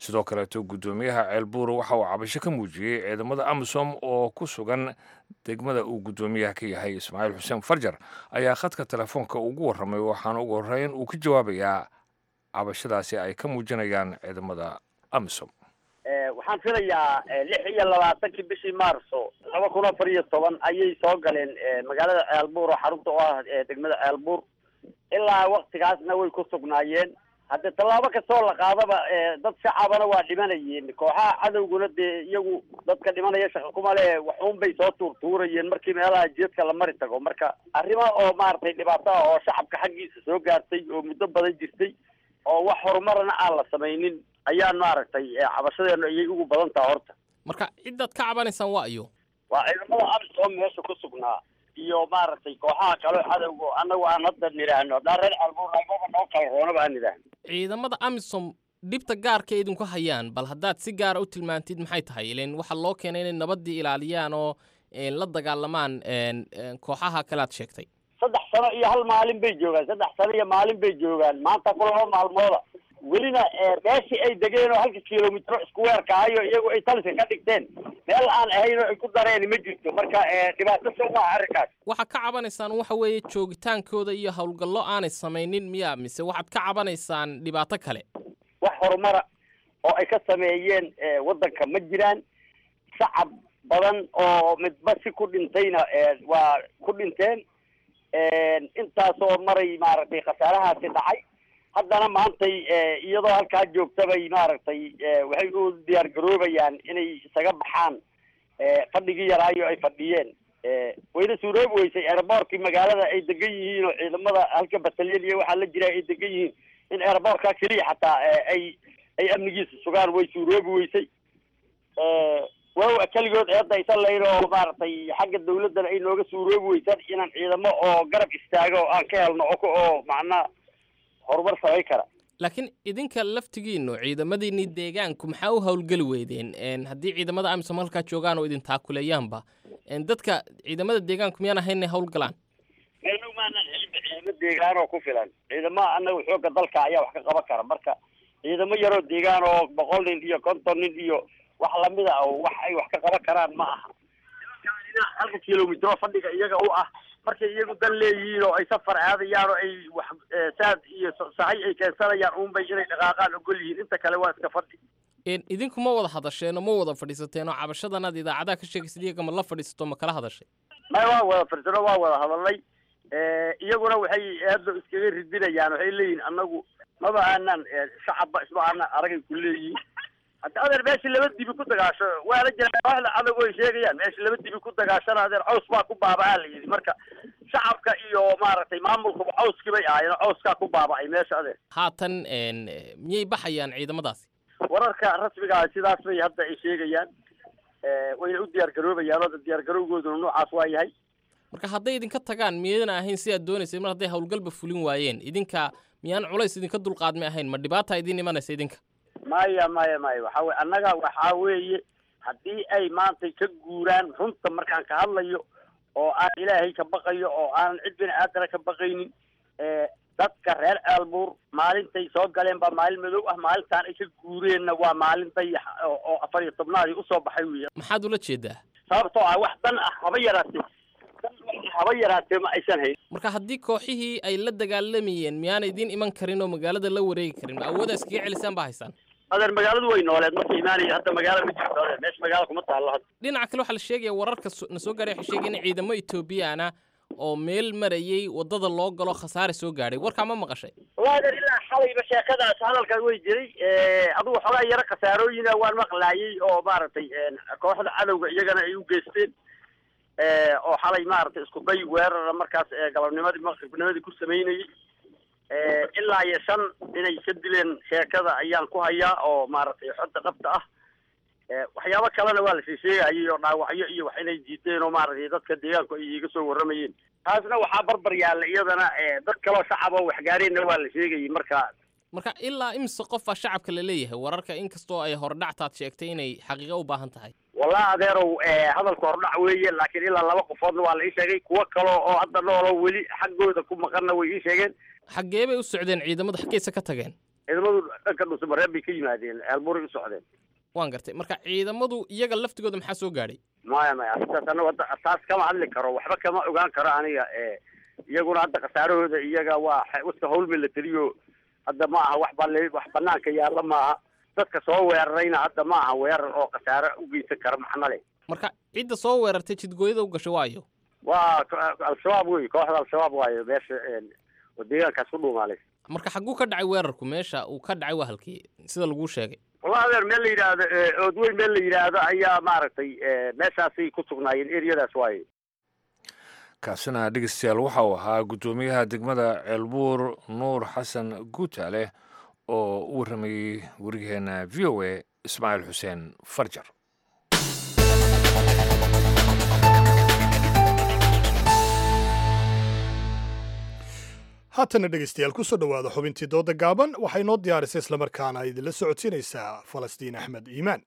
sidoo kaleeto guddoomiyaha ceelbuur waxa uu cabasho ka muujiyey ciidamada amisom oo ku sugan degmada uu guddoomiyaha ka yahay ismaaciil xuseen farjar ayaa khadka telefoonka ugu warramay waxaana ugu horreyn uu ka jawaabayaa cabashadaasi ay ka muujinayaan ciidamada amisom waxaan filayaa lix iyo labaatankii bishii maarso laba kun afar iyo toban ayay soo galeen magaalada ceelbuur oo xarunta u ah degmada ceelbuur ilaa waktigaasna way ku sugnaayeen haddee tallaabo kastoo la qaadaba dad shacabana waa dhimanayeen kooxaha cadowguna dee iyagu dadka dhimanaya shaqa kuma le waxuun bay soo tuurtuurayeen markii meelaha jeedka la mari tago marka arrimo oo maaragtay dhibaato ah oo shacabka xaggiisa soo gaartay oo muddo badan jirtay oo wax horumarna aan la samaynin ayaan maaragtay cabashadeenu ayay ugu badan taha horta marka ciddaad ka cabanaysaan waa iyo waa ciidamada amisom meesha ku sugnaa iyo maaragtay kooxaha kale cadowga annagu aan hadda nidhaahno haddaan reer calbuur nagaba noo kala roonaba aan nidhaahno ciidamada amisom dhibta gaarka idinku hayaan bal haddaad si gaara u tilmaantid maxay tahay ilan waxaa loo keenay inay nabaddii ilaaliyaan oo la dagaalamaan kooxaha kale aad sheegtay saddex sano iyo hal maalin bay joogaan saddex sano iyo maalin bay joogaan maanta ku laba maalmooda welina meeshii ay degeen oo halka kilomitro isku weerkaayo iyagu ay taliska ka dhigteen meel aan ahayn oo ay ku dareen ma jirto marka dhibaato soo maaha arrinkaas waxaad ka cabanaysaan waxa weeye joogitaankooda iyo howlgallo aanay samaynin miya mise waxaad ka cabanaysaan dhibaato kale wax horumara oo ay ka sameeyeen waddanka ma jiraan shacab badan oo midba si ku dhintayna waa ku dhinteen intaasoo maray maaragtay khasaarahaasi dhacay haddana maantay iyadoo halkaa joogtabay maaragtay waxay u diyaar garoobayaan inay isaga baxaan fadhigii yaraayo ay fadhiyeen wayna suuroobi weysay airboortkii magaalada ay degan yihiin oo ciidamada halka batalyan iyo waxaa la jira ay degan yihiin in airboortka keliya xataa ay ay amnigiisa sugaan way suuroobi weysay waaw keligood eedda aysan lahayn oo maaragtay xagga dawladdana ay nooga suuroobi weysaan inaan ciidamo oo garab istaago oo aan ka helno oo oo macnaa horumar samayn kara laakiin idinka laftigiinu ciidamadiinii deegaanku maxaa u howlgeli weydeen haddii ciidamada amisom halkaa joogaan oo idin taakuleeyaanba dadka ciidamada deegaanku miyaan ahayn inay howlgalaan meelnu maanaan helinba ciidamo deegaan oo ku filan ciidamaha annaga xoogga dalka ayaa wax ka qaban kara marka ciidamo yaroo deegaan oo boqol nin iyo konton nin iyo wax lamida oo wax ay wax ka qaban karaan ma aha halka kilomitro fadhiga iyaga u ah markay iyagu dan leeyihiin oo ay safar aadayaan oo ay wax saad iyo sahay ay keensanayaan uunbay inay dhaqaaqaan ogol yihiin inta kale waa iska fadhi idinku ma wada hadasheen oo ma wada fadhiisateen oo cabashadanaad idaacadaha ka sheegaysid iyaga ma la fadhiisato ma kala hadashay may waa wada fadhiisano waa wada hadalnay iyaguna waxay aada iskaga ridinayaan waxay leeyihiin annagu maba aanan shacabba isma aanan aragay ku leeyihiin hadda adeer meeshii laba dibi ku dagaasho waa la jiraa waxda adagu ay sheegayaan meeshii laba dibi ku dagaashana adeer caws baa ku baaba'aa la yidhi marka shacabka iyo maaragtay maamulkuba cawskii bay ahaayeen oo cawskaa ku baaba'ay meesha adeer haatan miyay baxayaan ciidamadaasi wararka rasmiga ah sidaas bay hadda ay sheegayaan wayna u diyaar garoobayaan oo diyaar garowgooduna noocaas waa yahay marka hadday idinka tagaan miyayna ahayn si aad doonaysay mar hadday howlgalba fulin waayeen idinka miyaan culays idinka dulqaadmi ahayn ma dhibaata idiin imanaysa idinka maya maya maya waxa weye annaga waxaa weeye haddii ay maantay ka guuraan runta markaan ka hadlayo oo aan ilaahay ka baqayo oo aanan cid bini aadana ka baqaynin dadka reer aalbuur maalintay soo galeen baa maalin madow ah maalintaan ay ka guureenna waa maalin dayax oo afar iyo tobnaadii usoo baxay wey maxaad ula jeedaa sababtoo ah wax dan ah haba yaraatee dan haba yaraatee ma aysan hayn marka haddii kooxihii ay la dagaalamayeen miyaana idiin iman karin oo magaalada la wareegi karin ma awooda iskaga celisaan baa haysaan adeer magaaladu way nooleed marka imaanaya hadda magaala ma jirto adeer meesha magaala kuma taallo hadda dhinaca kale waxaa la sheegaya wararka na soo gaadhay waxay sheegaya in ciidamo etoobiyaana oo meel marayay waddada loo galo khasaare soo gaadhay warkaa ma maqashay wallahi adeer ilaa xalayba sheekadaas hadalkan way jiray adugu xoogaa yaro khasaarooyina waan maqlaayay oo maaragtay kooxda cadowga iyagana ay u geysteen oo xalay maaragtay isku day weerara markaas galabnimadii maqribnimadii ku samaynayay ilaa iyo shan inay ka dileen sheekada ayaan ku hayaa oo maaragtay xodda dhabta ah waxyaabo kalena waa lasii sheegayay oo dhaawacyo iyo wax inay jiiteen oo maaragtay dadka deegaanku ay iga soo warramayeen taasna waxaa barbar yaalla iyadana dad kaloo shacab oo waxgaareenna waa la sheegayay marka marka ilaa imse qofaa shacabka la leeyahay wararka inkastoo ay hordhactaad sheegtay inay xaqiiqo u baahan tahay wallahi adeerow hadalka hordhac weeye laakiin ilaa laba qofoodna waa la ii sheegay kuwo kaloo oo hadda nooloo weli xaggooda ku maqanna way ii sheegeen xaggee bay u socdeen ciidamadu xaggeysa ka tageen ciidamadu dhanka dhuusamareeb bay ka yimaadeen ceelburay u socdeen waan gartay marka ciidamadu iyaga laftigooda maxaa soo gaadhay maya maya arrintaas anagu hadda taas kama hadli karo waxba kama ogaan karo aniga ee iyaguna hadda khasaarahooda iyaga waa xe- wasta hawl milatariyo hadda ma aha wax bale wax banaanka yaalla maaha dadka soo weerarayna hadda ma aha weerar oo khasaare u geysan kara maxna leh marka cidda soo weerartay jidgooyada u gashay waayo waa ko- al-shabaab wey kooxda al-shabaab waayo meesha een, oo deegaankaas ku dhuumaalay marka xagguu ka dhacay weerarku meesha uu ka dhacay waa halkii sida laguu sheegay wallahi adeer meel la yidhaahdo ee, oodweyn meel la yidhaahdo ayaa maaragtay ee, meeshaasay ku sugnaayeen eriyadaas waaye kaasina dhegeystayaal waxa uu ahaa guddoomiyaha degmada ceelbuur nuur xasan guutaale oo u warramayey wariyaheena v o a ismaaciil xuseen farjar haatana dhegeystayaal kusoo dhowaada xubintii dooda gaaban waxay noo diyaarisay islamarkaana idinla socodsiinaysaa falastiin axmed iimaan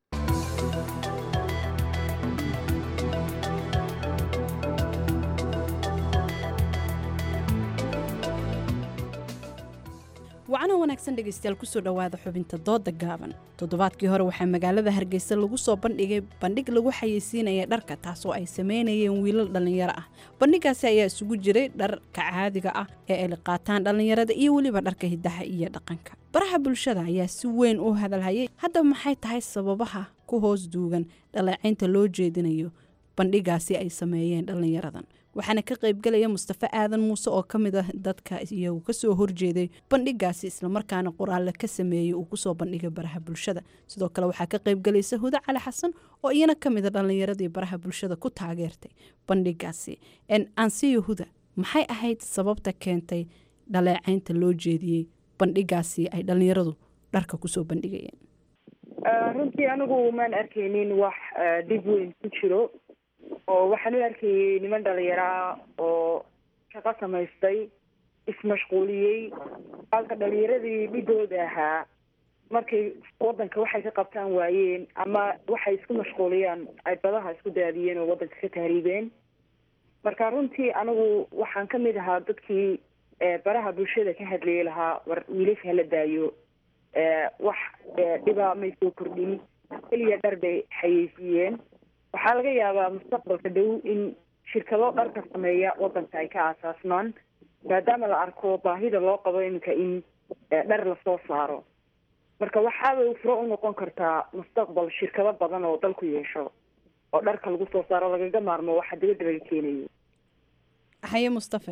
wacana wanaagsan dhegaystayaal kusoo dhowaada xubinta dooda gaaban toddobaadkii hore waxaa magaalada hargeysa lagu soo bandhigay bandhig lagu xayeysiinaya dharka taasoo ay sameynayeen wiilal dhallinyaro ah bandhigaasi ayaa isugu jiray dharka caadiga ah ee ay qaataan dhallinyarada iyo weliba dharka hidaha iyo dhaqanka baraha bulshada ayaa si weyn u hadalhayay haddaba maxay tahay sababaha ku hoos duugan dhaleecaynta loo jeedinayo bandhigaasi ay sameeyeen dhallinyaradan waxaana ka qaybgelaya mustafe aadan muuse oo ka mid ah dadka iyagu kasoo horjeeday bandhigaasi islamarkaana qoraalle ka sameeyey uu kusoo bandhigay baraha bulshada sidoo kale waxaa ka qaybgelaysa huda cali xasan oo iyana ka mid a dhallinyaradii baraha bulshada ku taageertay bandhigaasi ansiyo huda maxay ahayd sababta keentay dhaleecaynta loo jeediyey bandhigaasi ay dhallinyaradu dharka kusoo bandhigayeen runtii anigu maan arkaynin wax eh, dhib weyn ku jiro oo waxaan u arkayay niman dhalinyaraa oo shaqo samaystay ismashquuliyey halka dhalinyaradii dhigooda ahaa markay wadanka waxay ka qabtaan waayeen ama waxay isku mashquuliyaan ay badaha isku daadiyeen oo wadanka ka tahriibeen marka runtii anigu waxaan ka mid ahaa dadkii eh, baraha bulshada ka hadlayay lahaa war wiilasha hala daayo eh, wax eh, dhibaa may soo kordhin keliya dhar bay xayeysiiyeen waxaa laga yaabaa mustaqbalka dhow in shirkado dharka sameeya wadanka ay ka aasaasmaan maadaama la arko baahida loo qabo iminka in eh, dhar lasoo saaro marka waxaabay furo u noqon kartaa mustaqbal shirkado badan oo dalku yeesho oo dharka lagu soo saaro lagaga maarmo waxa dibadda laga keenayo haye mustafe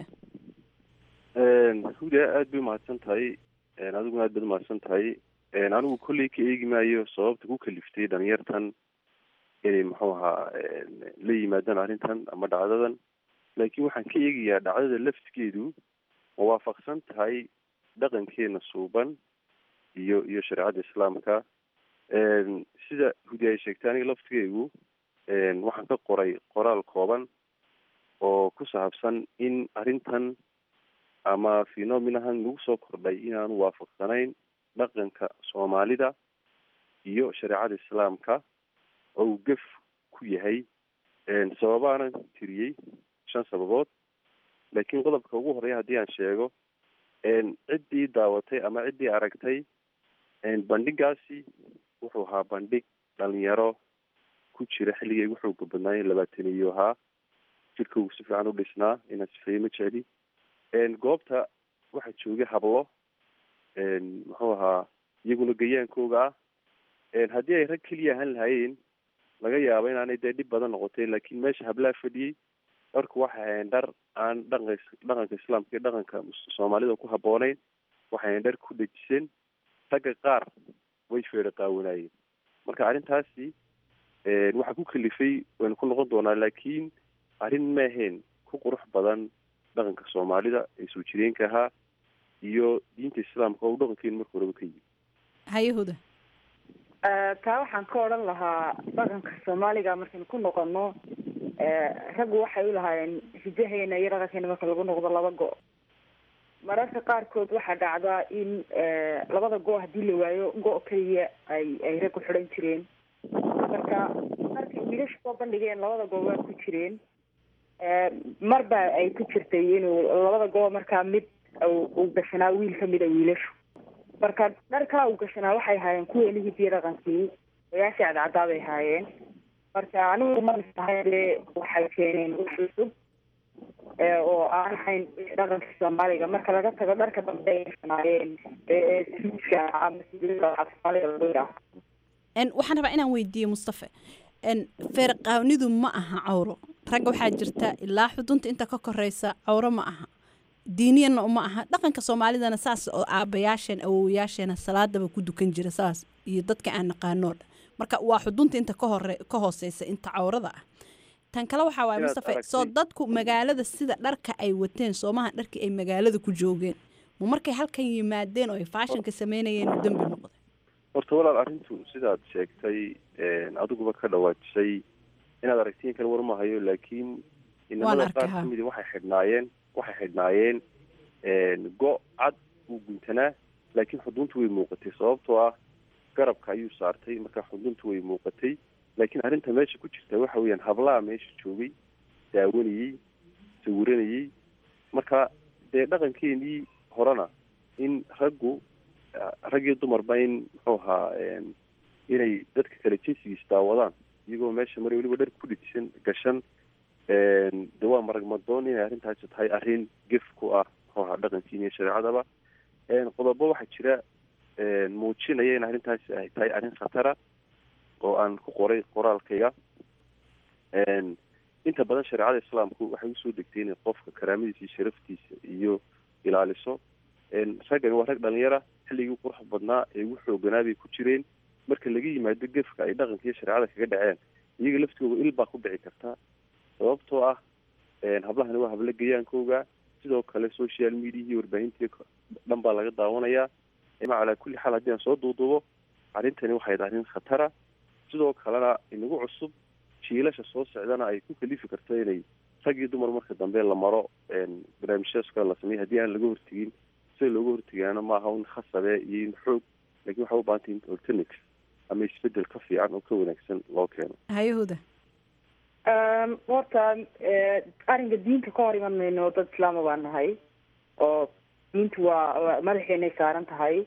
huda aada bay umahadsan tahay adiguna aad baad umahadsan tahay anigu kolley ka eegi maayo sababta ku kaliftay dhalinyartan inay muxuu ahaa la yimaadaan arrintan ama dhacdadan laakiin waxaan ka eegayaa dhacdada laftigeedu ma waafaqsan tahay dhaqankeena suuban iyo iyo shareecada islaamka sida hudi ay sheegtay aniga laftigeygu waxaan ka qoray qoraal kooban oo ku saabsan in arrintan ama phenomenahan lagu soo kordhay inaanu waafaqsanayn dhaqanka soomaalida iyo shareecada islaamka oo uu gef ku yahay sababaanan tiriyey shan sababood laakiin qodobka ugu horeya haddii aan sheego ciddii daawatay ama ciddii aragtay bandhigaasi wuxuu ahaa bandhig dhalinyaro ku jira xilligay ugu xooga badnaayeen labaataniyo ahaa jirka uu si fiican u dhisnaa inaan sifeeye ma jecli goobta waxaa joogay hablo muxuu ahaa iyaguna gayaankooga ah haddii ay rag keliya ahaan lahaayeen laga yaabo inaanay dee dhib badan noqotay laakiin meesha hablaha fadhiyey dharku waxay ahayn dhar aan dhaqanka dhaqanka islaamka iyo dhaqanka soomaalida ku habbooneyn waxay ahayn dhar ku dhejisan ragga qaar way feedha qaawanaayeen marka arrintaasi waxaa ku kalifay waynu ku noqon doonaa laakiin arrin ma ahayn ku qurux badan dhaqanka soomaalida ee soo jireenka ahaa iyo diinta islaamka oo dhaqankeenu marka horeba ka yimi haye huda taa waxaan ka odhan lahaa dhaqanka soomaaliga markaynu ku noqono raggu waxay u lahaayeen hidaheena iyo dhaqankeena marka lagu noqdo laba go- mararka qaarkood waxaa dhacdaa in labada go- haddii la waayo go- keliya ay ay raggu xidhan jireen marka markay wiilasha soo bandhigeen labada go- waa ku jireen marba ay ku jirtay inuu labada go- markaa mid uu gashanaa wiil kamid a wiilashu marka dharkaa u gashanaa waxay ahaayeen kuwii hidiyo dhaqankii oyaashii cadcaddaa bay ahaayeen marka anigu ma istahay dee waxay keeneen wax cusub ee oo aan ahayn dhaqanka soomaaliga marka laga tago dharka dambe ay gashanaayeen ee suudka ama suudada soomaaliga lagu yidhaaho En, waxaan rabaa inaan weydiiyo mustafe En, feerqaawnidu ma aha cawro ragga waxaa jirta ilaa xudunta inta ka koreysa cawro ma aha diiniyanna uma aha dhaqanka soomaalidana saas oo aabayaasheen awowayaasheena salaadaba ku dukan jira saas iyo dadka aan naqaanoo dhan marka waa xudunta inta ka hore ka hooseysa inta cawrada ah tan kale waxaa waaye Inaad mustafe aragtay- soo dadku magaalada sida dharka ay wateen soomaha dharkii ay magaalada ku joogeen ma markay halkan yimaadeen oo ay faashinka sameynayeen uu dembi noqday horta walaal arrintu sidaad sheegtay adiguba ka dhawaajisay inaad aragtiin kale war mahayo laakiin inamada arkay, qaar ha. kamidi waxay xidhnaayeen waxay xidhnaayeen go' cad uu guntanaa laakiin xuduntu way muuqatay sababtoo ah garabka ayuu saartay marka xuduntu way muuqatay laakiin arrinta meesha ku jirta waxa weeyaan hablaha meesha joogay daawanayey sawiranayey marka dee dhaqankeenii horena in raggu rag iyo dumarba in muxuu ahaa em, inay dadka kale jinsigiis daawadaan iyagoo meesha mari weliba dhar ku dhidsan gashan em, de waa maragmadoon inay arrintaasi tahay arrin gef ku ah muxuu ahaa dhaqankiina iyo shareecadaba em, qodobo waxaa jira em, muujinaya in arrintaasi ay tahay arrin khatara oo aan ku qoray qoraalkayga em, inta badan shareecada islaamku waxay usoo degtay inay qofka karaamadiisa iyo sharaftiisa iyo ilaaliso em, raggani waa rag dhalinyara xilligii qurux badnaa ee ugu xooganaa bay ku jireen marka laga yimaado gefka ay dhaqanka iyo shareecada kaga dhaceen iyaga laftooda il baa ku dhici karta sababtoo ah em, hablahani waa hablo gayaankooga sidoo kale social media iyo warbaahintii dhan baa laga daawanayaa ima calaa kulli xaal haddii aan soo duuduubo arrintani waxay tahay arrin khatara sidoo kalena inagu cusub jiilasha soo socdana ay ku kalifi karto inay rag iyo dumar marka dambe la maro em, barnaamijyadas kale la sameeyo haddii aan laga hortegin sida looga hortegaana maaha un khasabe iyo in xoog laakiin waxaa u baahantay in alternative ama isbedel ka fiican oo ka wanaagsan loo keeno hayahuda Um, horta eh, arrinka diinta ka hor iman mayno dad islaama baan nahay oo diintu waa waa madaxeenay saaran tahay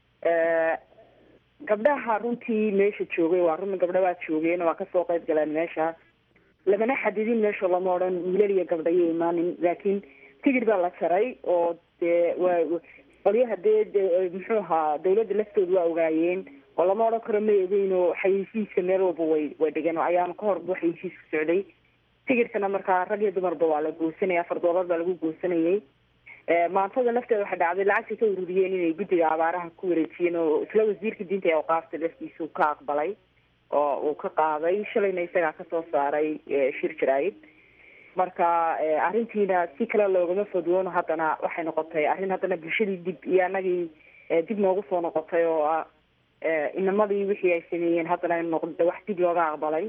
Eh, gabdhaha runtii meesha joogay waa run gabdha waa joogeen waa kasoo qayb galeen meesha lamana xadidin meesha lama odhan wiilal iyo gabdha iyo imaanin laakiin tigid baa la jaray oo dee waa qolyaha dee dee muxuu ahaa dawladda laftooda waa ogaayeen oo lama odhan karo ma egeyn oo xayeysiiska meel walba way way dhigeen oo ayaama ka hor buu xayeysiisku socday tigidhkana markaa rag iyo dumarba waa la goosanaya afar doolar baa lagu goosanayay Eh, maantada lafteeda waxay dhacday lacagtay ka ururiyeen inay guddiga abaaraha ku wareejiyeen oo isla wasiirka diinta ee awqaafta laftiisa uu ka aqbalay oo uu ka qaaday shalayna isagaa kasoo saaray eh, shir jaraayid marka eh, arrintiina si kale loogama fodwoono haddana waxay noqotay arrin haddana bulshadii dib iyo anagii eh, dib noogu soo noqotay oo ah eh, inamadii wixii ay sameeyeen haddana ay noqda wax dib looga aqbalay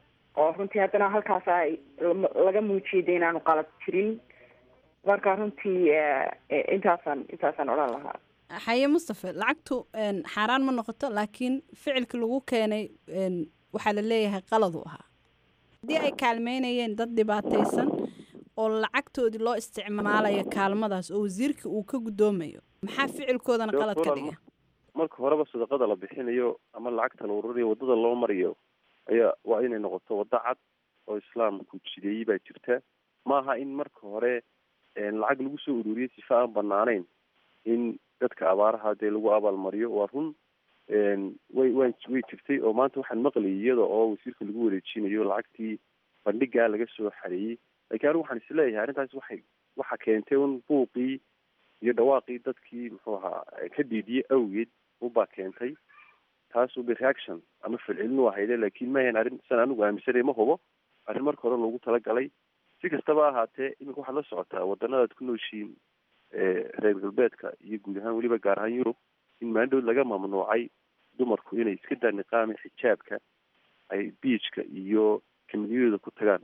oo runtii haddana halkaas ay laga muujiyay de inaanu qalad jirin marka runtii eh, eh, intaasaan intaasaan odhan lahaa xaye mustafe lacagtu en, xaaraan ma noqoto laakiin ficilka lagu keenay en, waxaa la leeyahay qalad u ahaa haddii ay kaalmeynayeen dad dhibaataysan oo lacagtoodii loo isticmaalayo kaalmadaas oo wasiirka uu ka guddoomayo maxaa ficilkoodana qalad ka dhiga marka horeba sadaqada la bixinayo ama lacagta la ururiyo wadada loo marayo ayaa waa inay noqoto waddo cad oo islaamku jideeyey baa jirta maaha in marka hore een, lacag lagu soo ururiyo sifa aan banaanayn in dadka abaaraha dee lagu abaalmariyo waa run een, way way way jirtay oo maanta waxaan maqlayay iyada oo wasiirka lagu wareejinayo lacagtii bandhigaa laga soo xareeyey laakiin anigu waxaan isleeyahay arrintaas waxay waxa keentay un buuqii iyo dhawaaqii dadkii muxuu ahaa ka diidiyey awgeed ubaa keentay taasu be reaction ama falcelinu ahayde laakiin maahan arrin san anigu aaminsanay ma hubo arrin marka hore loogu talagalay si kastaba ahaatee iminka waxaad la socotaa wadanadaad ku nooshiin reer galbeedka iyo guud ahaan weliba gaar ahaan yurub in maandhood laga mamnuucay dumarku inay iska daa niqaami xijaabka ay beachka iyo kamidiyadooda ku tagaan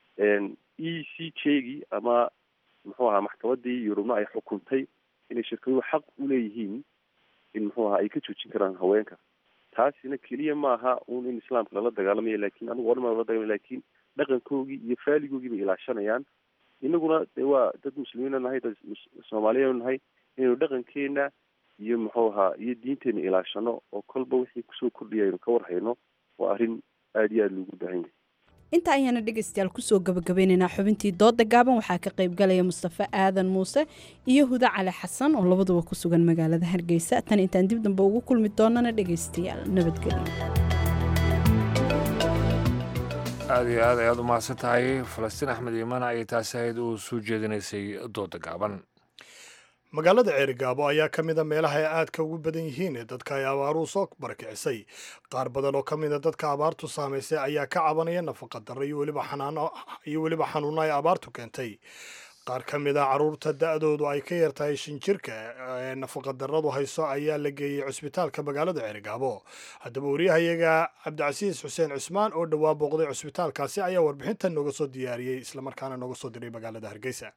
e c j-gii ama muxuu ahaa maxkamadii yurubna ay xukuntay inay shirkaduhu xaq u leeyihiin in muxuu ahaa ay ka joojin karaan haweenka taasina keliya maaha un in islaamka lala dagaalamayo lakin anigu odhan maa lala dagaalamay lakin dhaqankoogii iyo faaligoogii bay ilaashanayaan inaguna de waa dad muslimiina nahay dad soomaaliyeenu nahay inaynu dhaqankeena iyo muxuu ahaa iyo diinteena ilaashano oo kolba wixii kusoo kordhiya aynu ka warhayno waa arrin aada iyo aada loogu baahan yahay inta ayaana dhegaystayaal kusoo gabagabeynaynaa xubintii dooda gaaban waxaa ka qayb galaya mustafe aadan muuse iyo huda cali xasan oo labaduba ku sugan magaalada hargeysa tan intaan dib dambe ugu kulmi doonana dhegaystayaal nabadgelyo aada iyo aad ayaad u mahadsan tahay falastiin axmed iimaan ayay taasi ahayd oo soo jeedinaysay dooda gaaban magaalada ceerigaabo ayaa ka mid a meelaha ay aadka ugu badan yihiin ee dadka ay abaaruhu soo barakicisay qaar badan oo ka mid a dadka abaartu saamaysay ayaa ka cabanaya nafaqa darro iyo weliba xanaano iyo weliba xanuuno ay abaartu keentay qaar ka mid a carruurta da-doodu ay ka yar tahay shan jirka ee nafaqa darradu hayso ayaa la geeyey cusbitaalka magaalada ceerigaabo haddaba wariyahayaga cabdicasiis xuseen cusmaan oo dhowaa booqday cusbitaalkaasi ayaa warbixintan nooga soo diyaariyey islamarkaana nooga soo diray magaalada hargeysa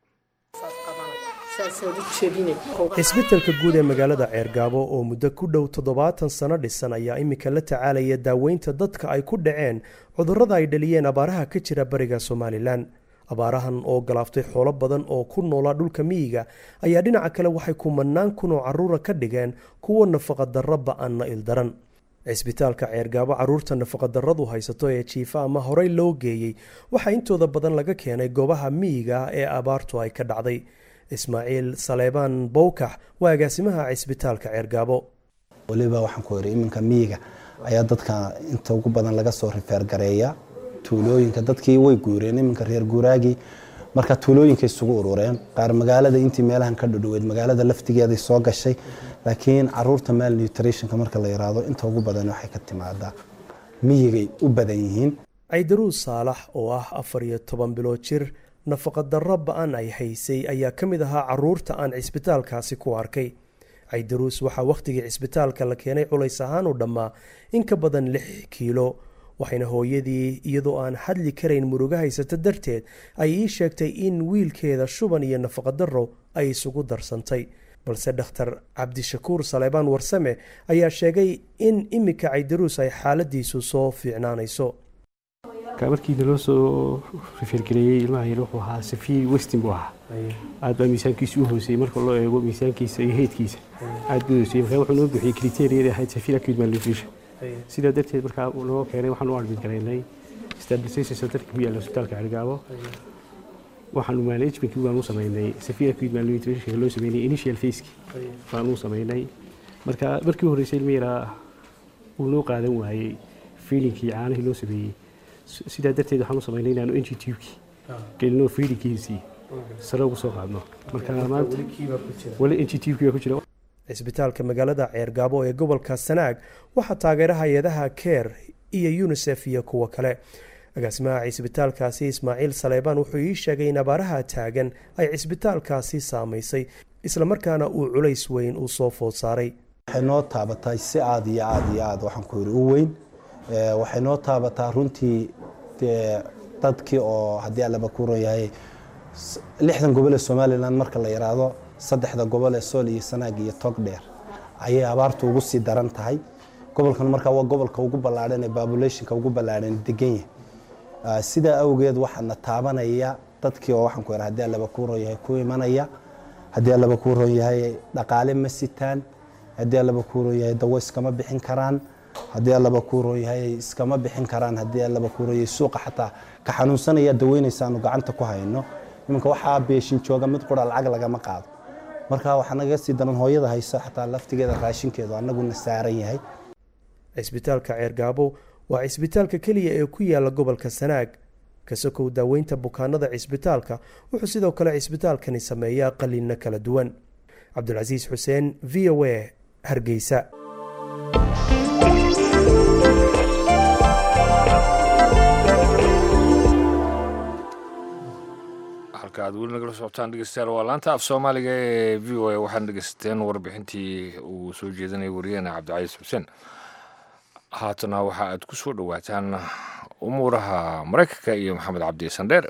cisbitalka guud ee magaalada ceergaabo oo muddo ku dhow toddobaatan sano dhisan ayaa iminka la tacaalaya daaweynta dadka ay ku dhaceen cudurrada ay dhaliyeen abaaraha ka jira bariga somalilan abaarahan oo galaaftay xoolo badan oo ku noolaa dhulka miyiga ayaa dhinaca kale waxay kumanaan kun oo carruura ka dhigeen kuwa nafaqadarro ba-anna ildaran cisbitaalka ceergaabo carruurta nafaqadarradu haysato ee jiifa ama horey loo geeyey waxaa intooda badan laga keenay goobaha miyiga ah ee abaartu ay ka dhacday ismaaciil saleebaan bowkax waa agaasimaha cisbitaalka ceergaabo weliba waxaan ku iri iminka miyiga ayaa dadka inta ugu badan laga soo rifeergareeya tuulooyinka dadkii way guureen iminka reer guuraagii marka tuulooyinka isugu urureen qaar magaalada intii meelahan ka dhudhoweyd magaalada laftigeeday soo gashay laakiin caruurta mal nutritionka marka la yiraahdo inta ugu badan waxay ka timaadaa miyigay u badan yihiin caydaruus saalax oo ah afar iyo toban bilood jir nafaqadarro ba-an ay haysay ayaa ka mid ahaa caruurta aan cisbitaalkaasi ku arkay caydaruus waxaa wakhtigii cisbitaalka la keenay culays ahaan u dhammaa in ka badan lix kiilo waxayna hooyadii iyadoo aan hadli karayn muruga haysata darteed ay ii sheegtay in wiilkeeda shuban iyo nafaqadarro ay isugu darsantay balse dhakhtar cabdishakuur saleebaan warsame ayaa sheegay in iminka caydaruus ay xaaladiisu soo fiicnaanayso markii naloo soo rifeergareeyey ilmaha yar wuxuu ahaa safiir westin buu ahaa aad baa miisaankiisa u hooseeyey marka loo eego miisaankiisa iyo heydkiisa aad buu hooseeyey markaa wuxuu noo bixiyey kriteeriyadii ahayd safiir acute malnutrition sidaa darteed markaa noo keenay waxaan u admit garaynay stabilization centerka ku yaalla hospitaalka cergaabo waxaanu managementkii baan u samaynay safiir acute malnutrition loo sameynay initial faceki baan u samaynay marka markii u horreysay ilma yaraa uu noo qaadan waayey feelinkii caanihii loo sameeyey sidaa darteed waxaan u samaynay inaanu ng tubekii gelino feelinkiisii sare ugu soo qaadno marka maanta wali ng tubekii baa ku jira cisbitaalka magaalada ceergaabo ee gobolka sanaag waxaa taageera hay-adaha keer iyo unisef iyo kuwo kale agaasimaha cisbitaalkaasi ismaaciil saleebaan wuxuu ii sheegay in abaaraha taagan ay cisbitaalkaasi saamaysay islamarkaana uu culays weyn u soo food saaray waxay noo taabatay si aad iyo aad iyo aad waxaan ku yiri u weyn waxay noo taabataa runtii dee dadkii oo haddii allaba ku ron yahay lixdan gobol ee somalilan marka la yiraahdo saddexda gobol ee sool iyo sanaag iyo togdheer ayay abaartu ugu sii daran tahay gobolkan markaa waa gobolka ugu ballaadhan ee populationka ugu ballaadhan degan yahay sidaa awgeed waxaana taabanaya dadkii oo waxaan ku yidhaha haddii allaba ku ron yahay ku imanaya haddii allaba ku ron yahay dhaqaale ma sitaan haddii allaba ku ron yahay dawo iskama bixin karaan haddii allaba ku ron yahay iskama bixin karaan haddii allaba ku ron yahay suuqa xataa ka xanuunsanaya daweynaysaanu gacanta ku hayno iminka waxaa beeshin jooga mid qura lacag lagama qaado marka waxaa naga sii daran hooyada hayso xataa laftigeeda raashinkeedu annaguna saaran yahay cisbitaalka ceergaabo waa cisbitaalka keliya ee ku yaala gobolka sanaag kasokow daaweynta bukaanada cisbitaalka wuxuu sidoo kale cisbitaalkani sameeyaa qaliinno kala duwan cabdulcasiis xuseen v o a hargeysa halka aad weli nagala socotaan dhegeystayaal waa laanta af soomaaliga ee v o a waxaana dhegeysateen warbixintii uu soo jeedinaya wariyaheena cabdicaiis xuseen haatana waxa aad ku soo dhowaataan umuuraha maraykanka iyo maxamed cabdi sandheer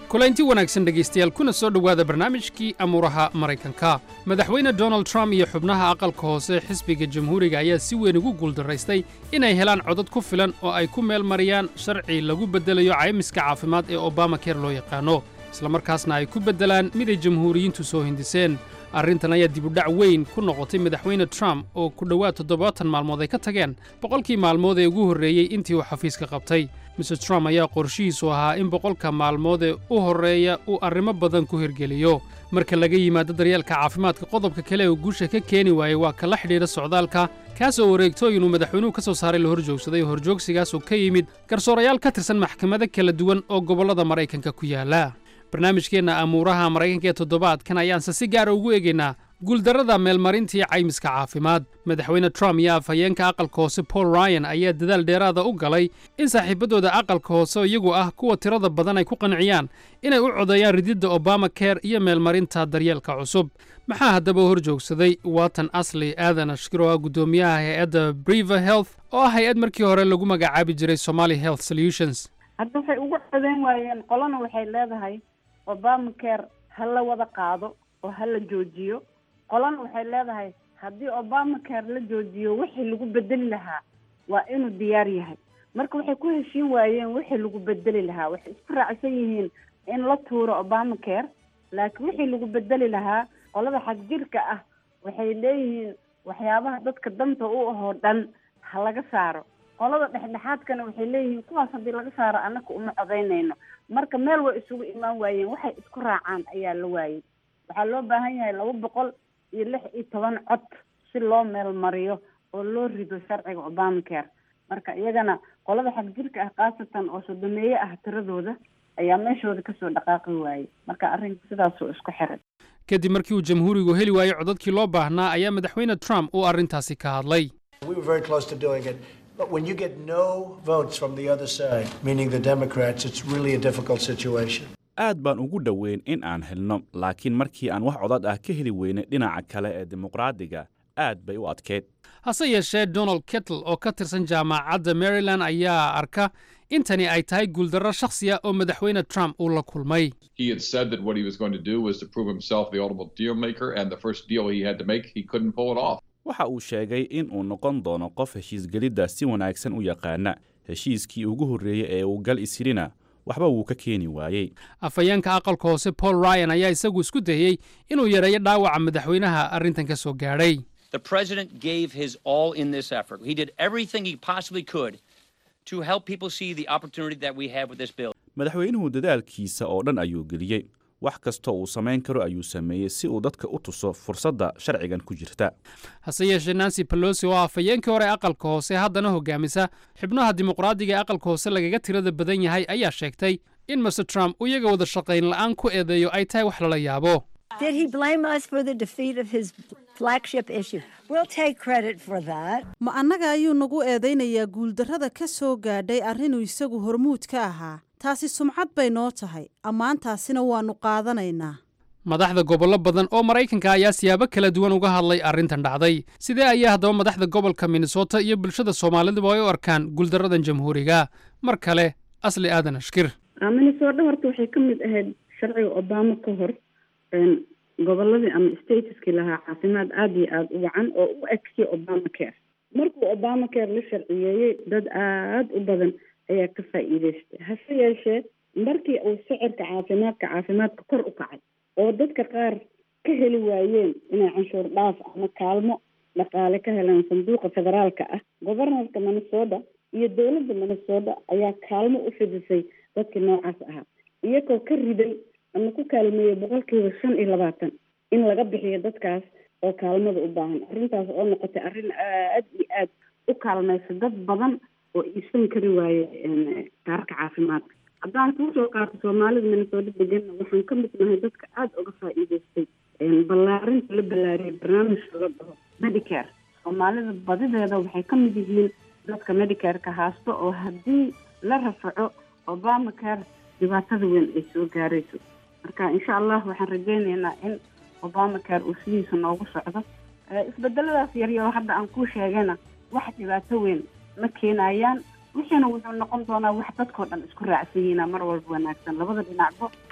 kulanti wanaagsan dhegaystayaal kuna soo dhowaada barnaamijkii amuuraha maraykanka madaxweyne donald trump iyo xubnaha aqalka hoose xisbiga jamhuuriga ayaa si weyn ugu guuldaraystay inay helaan codad ku filan oo ay ku meel mariyaan sharci lagu beddelayo caymiska caafimaad ee obamaker loo yaqaano islamarkaasna ay ku beddelaan mid ay jamhuuriyiintu soo hindiseen arrintan ayaa dibudhac weyn ku noqotay madaxweyne trump oo ku dhowaad toddobaatan maalmood ay ka tageen boqolkii maalmood ee ugu horreeyey intii uu xafiiska qabtay mr trump ayaa qorshihiisu ahaa in boqolka maalmood ee u horreeya uu arrimo badan ku hirgeliyo marka laga yimaado daryeelka caafimaadka qodobka kale ee uu guusha ka keeni waayey waa kala xidhiidha socdaalka kaasoo wareegtooyin uu madaxweynuhu ka soo saaray la horjoogsaday horjoogsigaasoo ka yimid garsoorayaal ka tirsan maxkamado kala duwan oo gobollada maraykanka ku yaala barnaamijkeenna amuuraha maraykanka ee toddobaadkan ayaanse si gaara ugu eegaynaa guuldarrada meelmarintii caymiska caafimaad madaxweyne trump iyo afhayeenka aqalka hoose paul ryan ayaa dadaal dheeraada u galay in saaxiibaddooda aqalka hoose iyagu ah kuwa tirada badan ay ku qanciyaan inay u codeeyaan rididda obama care iyo meelmarinta daryeelka cusub maxaa haddaba hor joogsaday waatan asli aadan ashkir oo ah guddoomiyaha hay-adda briver health oo ah hay-ad markii hore lagu magacaabi jiray somali health solutions hadda waxay ugu codeyn waayeen qolana waxay leedahay obama care ha la wada qaado oo ha la joojiyo qolana waxay leedahay haddii obama care la joojiyo wixii lagu bedeli lahaa waa inuu diyaar yahay marka waxay ku heshiin waayeen wixii lagu bedeli lahaa waxay isku raacsan yihiin in la tuuro obama care laakiin wixii lagu bedeli lahaa qolada xagjirka ah waxay leeyihiin waxyaabaha dadka danta u ahoo dhan ha laga saaro qolada dhexdhexaadkana waxay leeyihiin kuwaas haddii laga saaro annaka uma codaynayno marka meel way isugu imaan waayeen waxay isku raacaan ayaa la waayey waxaa loo baahan yahay laba boqol iyo lix iyo toban cod si loo meel mariyo oo loo rido sharciga obama care marka iyagana qolada xagjirka ah khaasatan oo sodomeeye ah tiradooda ayaa meeshooda kasoo dhaqaaqi waayey marka arrinka sidaasuu isku xiray kadib markii uu jamhuurigu heli waayey codadkii loo baahnaa ayaa madaxweyne trump uu arrintaasi ka hadlay We were very close to doing it. But when you get no votes from the other side, meaning the Democrats, it's really a difficult situation. aad baan ugu dhoweyn in aan helno laakiin markii aan wax codad ah ka heli weynay dhinaca kale ee dimuqraadiga aad bay u adkeyd hase yeeshee donald kettle oo ka tirsan jaamacadda maryland ayaa arka in tani ay tahay guuldarro shakhsi ah oo madaxweyne trump uu la kulmay He had said that what he was going to do was to prove himself the ultimate deal maker, and the first deal he had to make, he couldn't pull it off. waxa uu sheegay in uu noqon doono qof heshiisgelidda si wanaagsan u yaqaana heshiiskii ugu horreeyey ee uu gal ishirina waxba wuu ka keeni waayey afhayeenka aqalka hoose paul ryan ayaa isagu isku dayey inuu yareeyo dhaawaca madaxweynaha arrintan ka soo gaadhay The president gave his all in this effort. He did everything he possibly could to help people see the opportunity that we have with this bill. madaxweynuhu dadaalkiisa oo dhan ayuu geliyey wax kastoo uu samayn karo ayuu sameeyey si uu dadka u tuso fursadda sharcigan ku jirta hase yeeshee nancy pelosi oo ah afhayeenkii hore ee aqalka hoose haddana hogaamisa xubnaha dimuqraadiga ee aqalka hoose lagaga tirada badan yahay ayaa sheegtay in master trump uu iyaga wada shaqayn la'aan ku eedeeyo ay tahay wax lala yaabo Did he blame us for the defeat of his flagship issue? We'll take credit for that. ma annaga ayuu nagu eedaynayaa guuldarrada ka soo gaadhay arrinuu isagu hormuud ka ahaa taasi sumcad bay noo tahay ammaantaasina waannu qaadanaynaa madaxda gobollo badan oo maraykanka ayaa siyaabo kala duwan uga hadlay arrintan dhacday sidee ayaa haddaba madaxda gobolka minnesota iyo bulshada soomaaliduba ay u arkaan guuldarradan jamhuuriga mar kale asli aadan ashkir minnesota horta waxay ka mid ahayd sharciga obama ka hor een, goboladii ama statuskii lahaa caafimaad aada iyo aada u wacan oo u egsiya obama care markuu obama care la sharciyeeyey dad aada u badan ayaa ka faa'iidaystay hase yeeshee markii uu sicirka caafimaadka caafimaadka kor u kacay oo dadka qaar ka heli waayeen inay canshuur dhaaf ama kaalmo dhaqaale ka helaan sanduuqa federaalka ah governorka minnesota iyo dowladda minnesota ayaa kaalmo u fidisay dadkii noocaas ahaa iyagoo ka riday ama ku kaalmeeyey boqolkiiba shan iyo labaatan in laga bixiyo dadkaas oo kaalmada u baahan arrintaas oo noqotay arrin aad iyo aad u kaalmaysa dad badan oo iibsan kari waaye een, kaarka caafimaadka haddaan kuu soo qaato soomaalida minnesota deganna waxaan ka mid nahay dadka aada uga faa'iidaystay een, ballaarinta la ballaariyay barnaamijka la dhaho medicare soomaalida badideeda waxay ka mid yihiin dadka medicare-ka haasto oo haddii la rafaco obama care dhibaatada weyn ay soo gaarayso marka insha allah waxaan rajaynaynaa in obama care uu sidiisa noogu socdo Eh, isbedeladaas yaryar hadda aan kuu sheegayna wax dhibaato weyn ma keenayaan wixiina wuxuu noqon doonaa wax dadkoo dhan isku raacsan yihiina mar walba wanaagsan labada dhinacba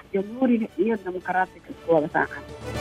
jamhuuriga iyo dimuqraatiga isku wada raacaan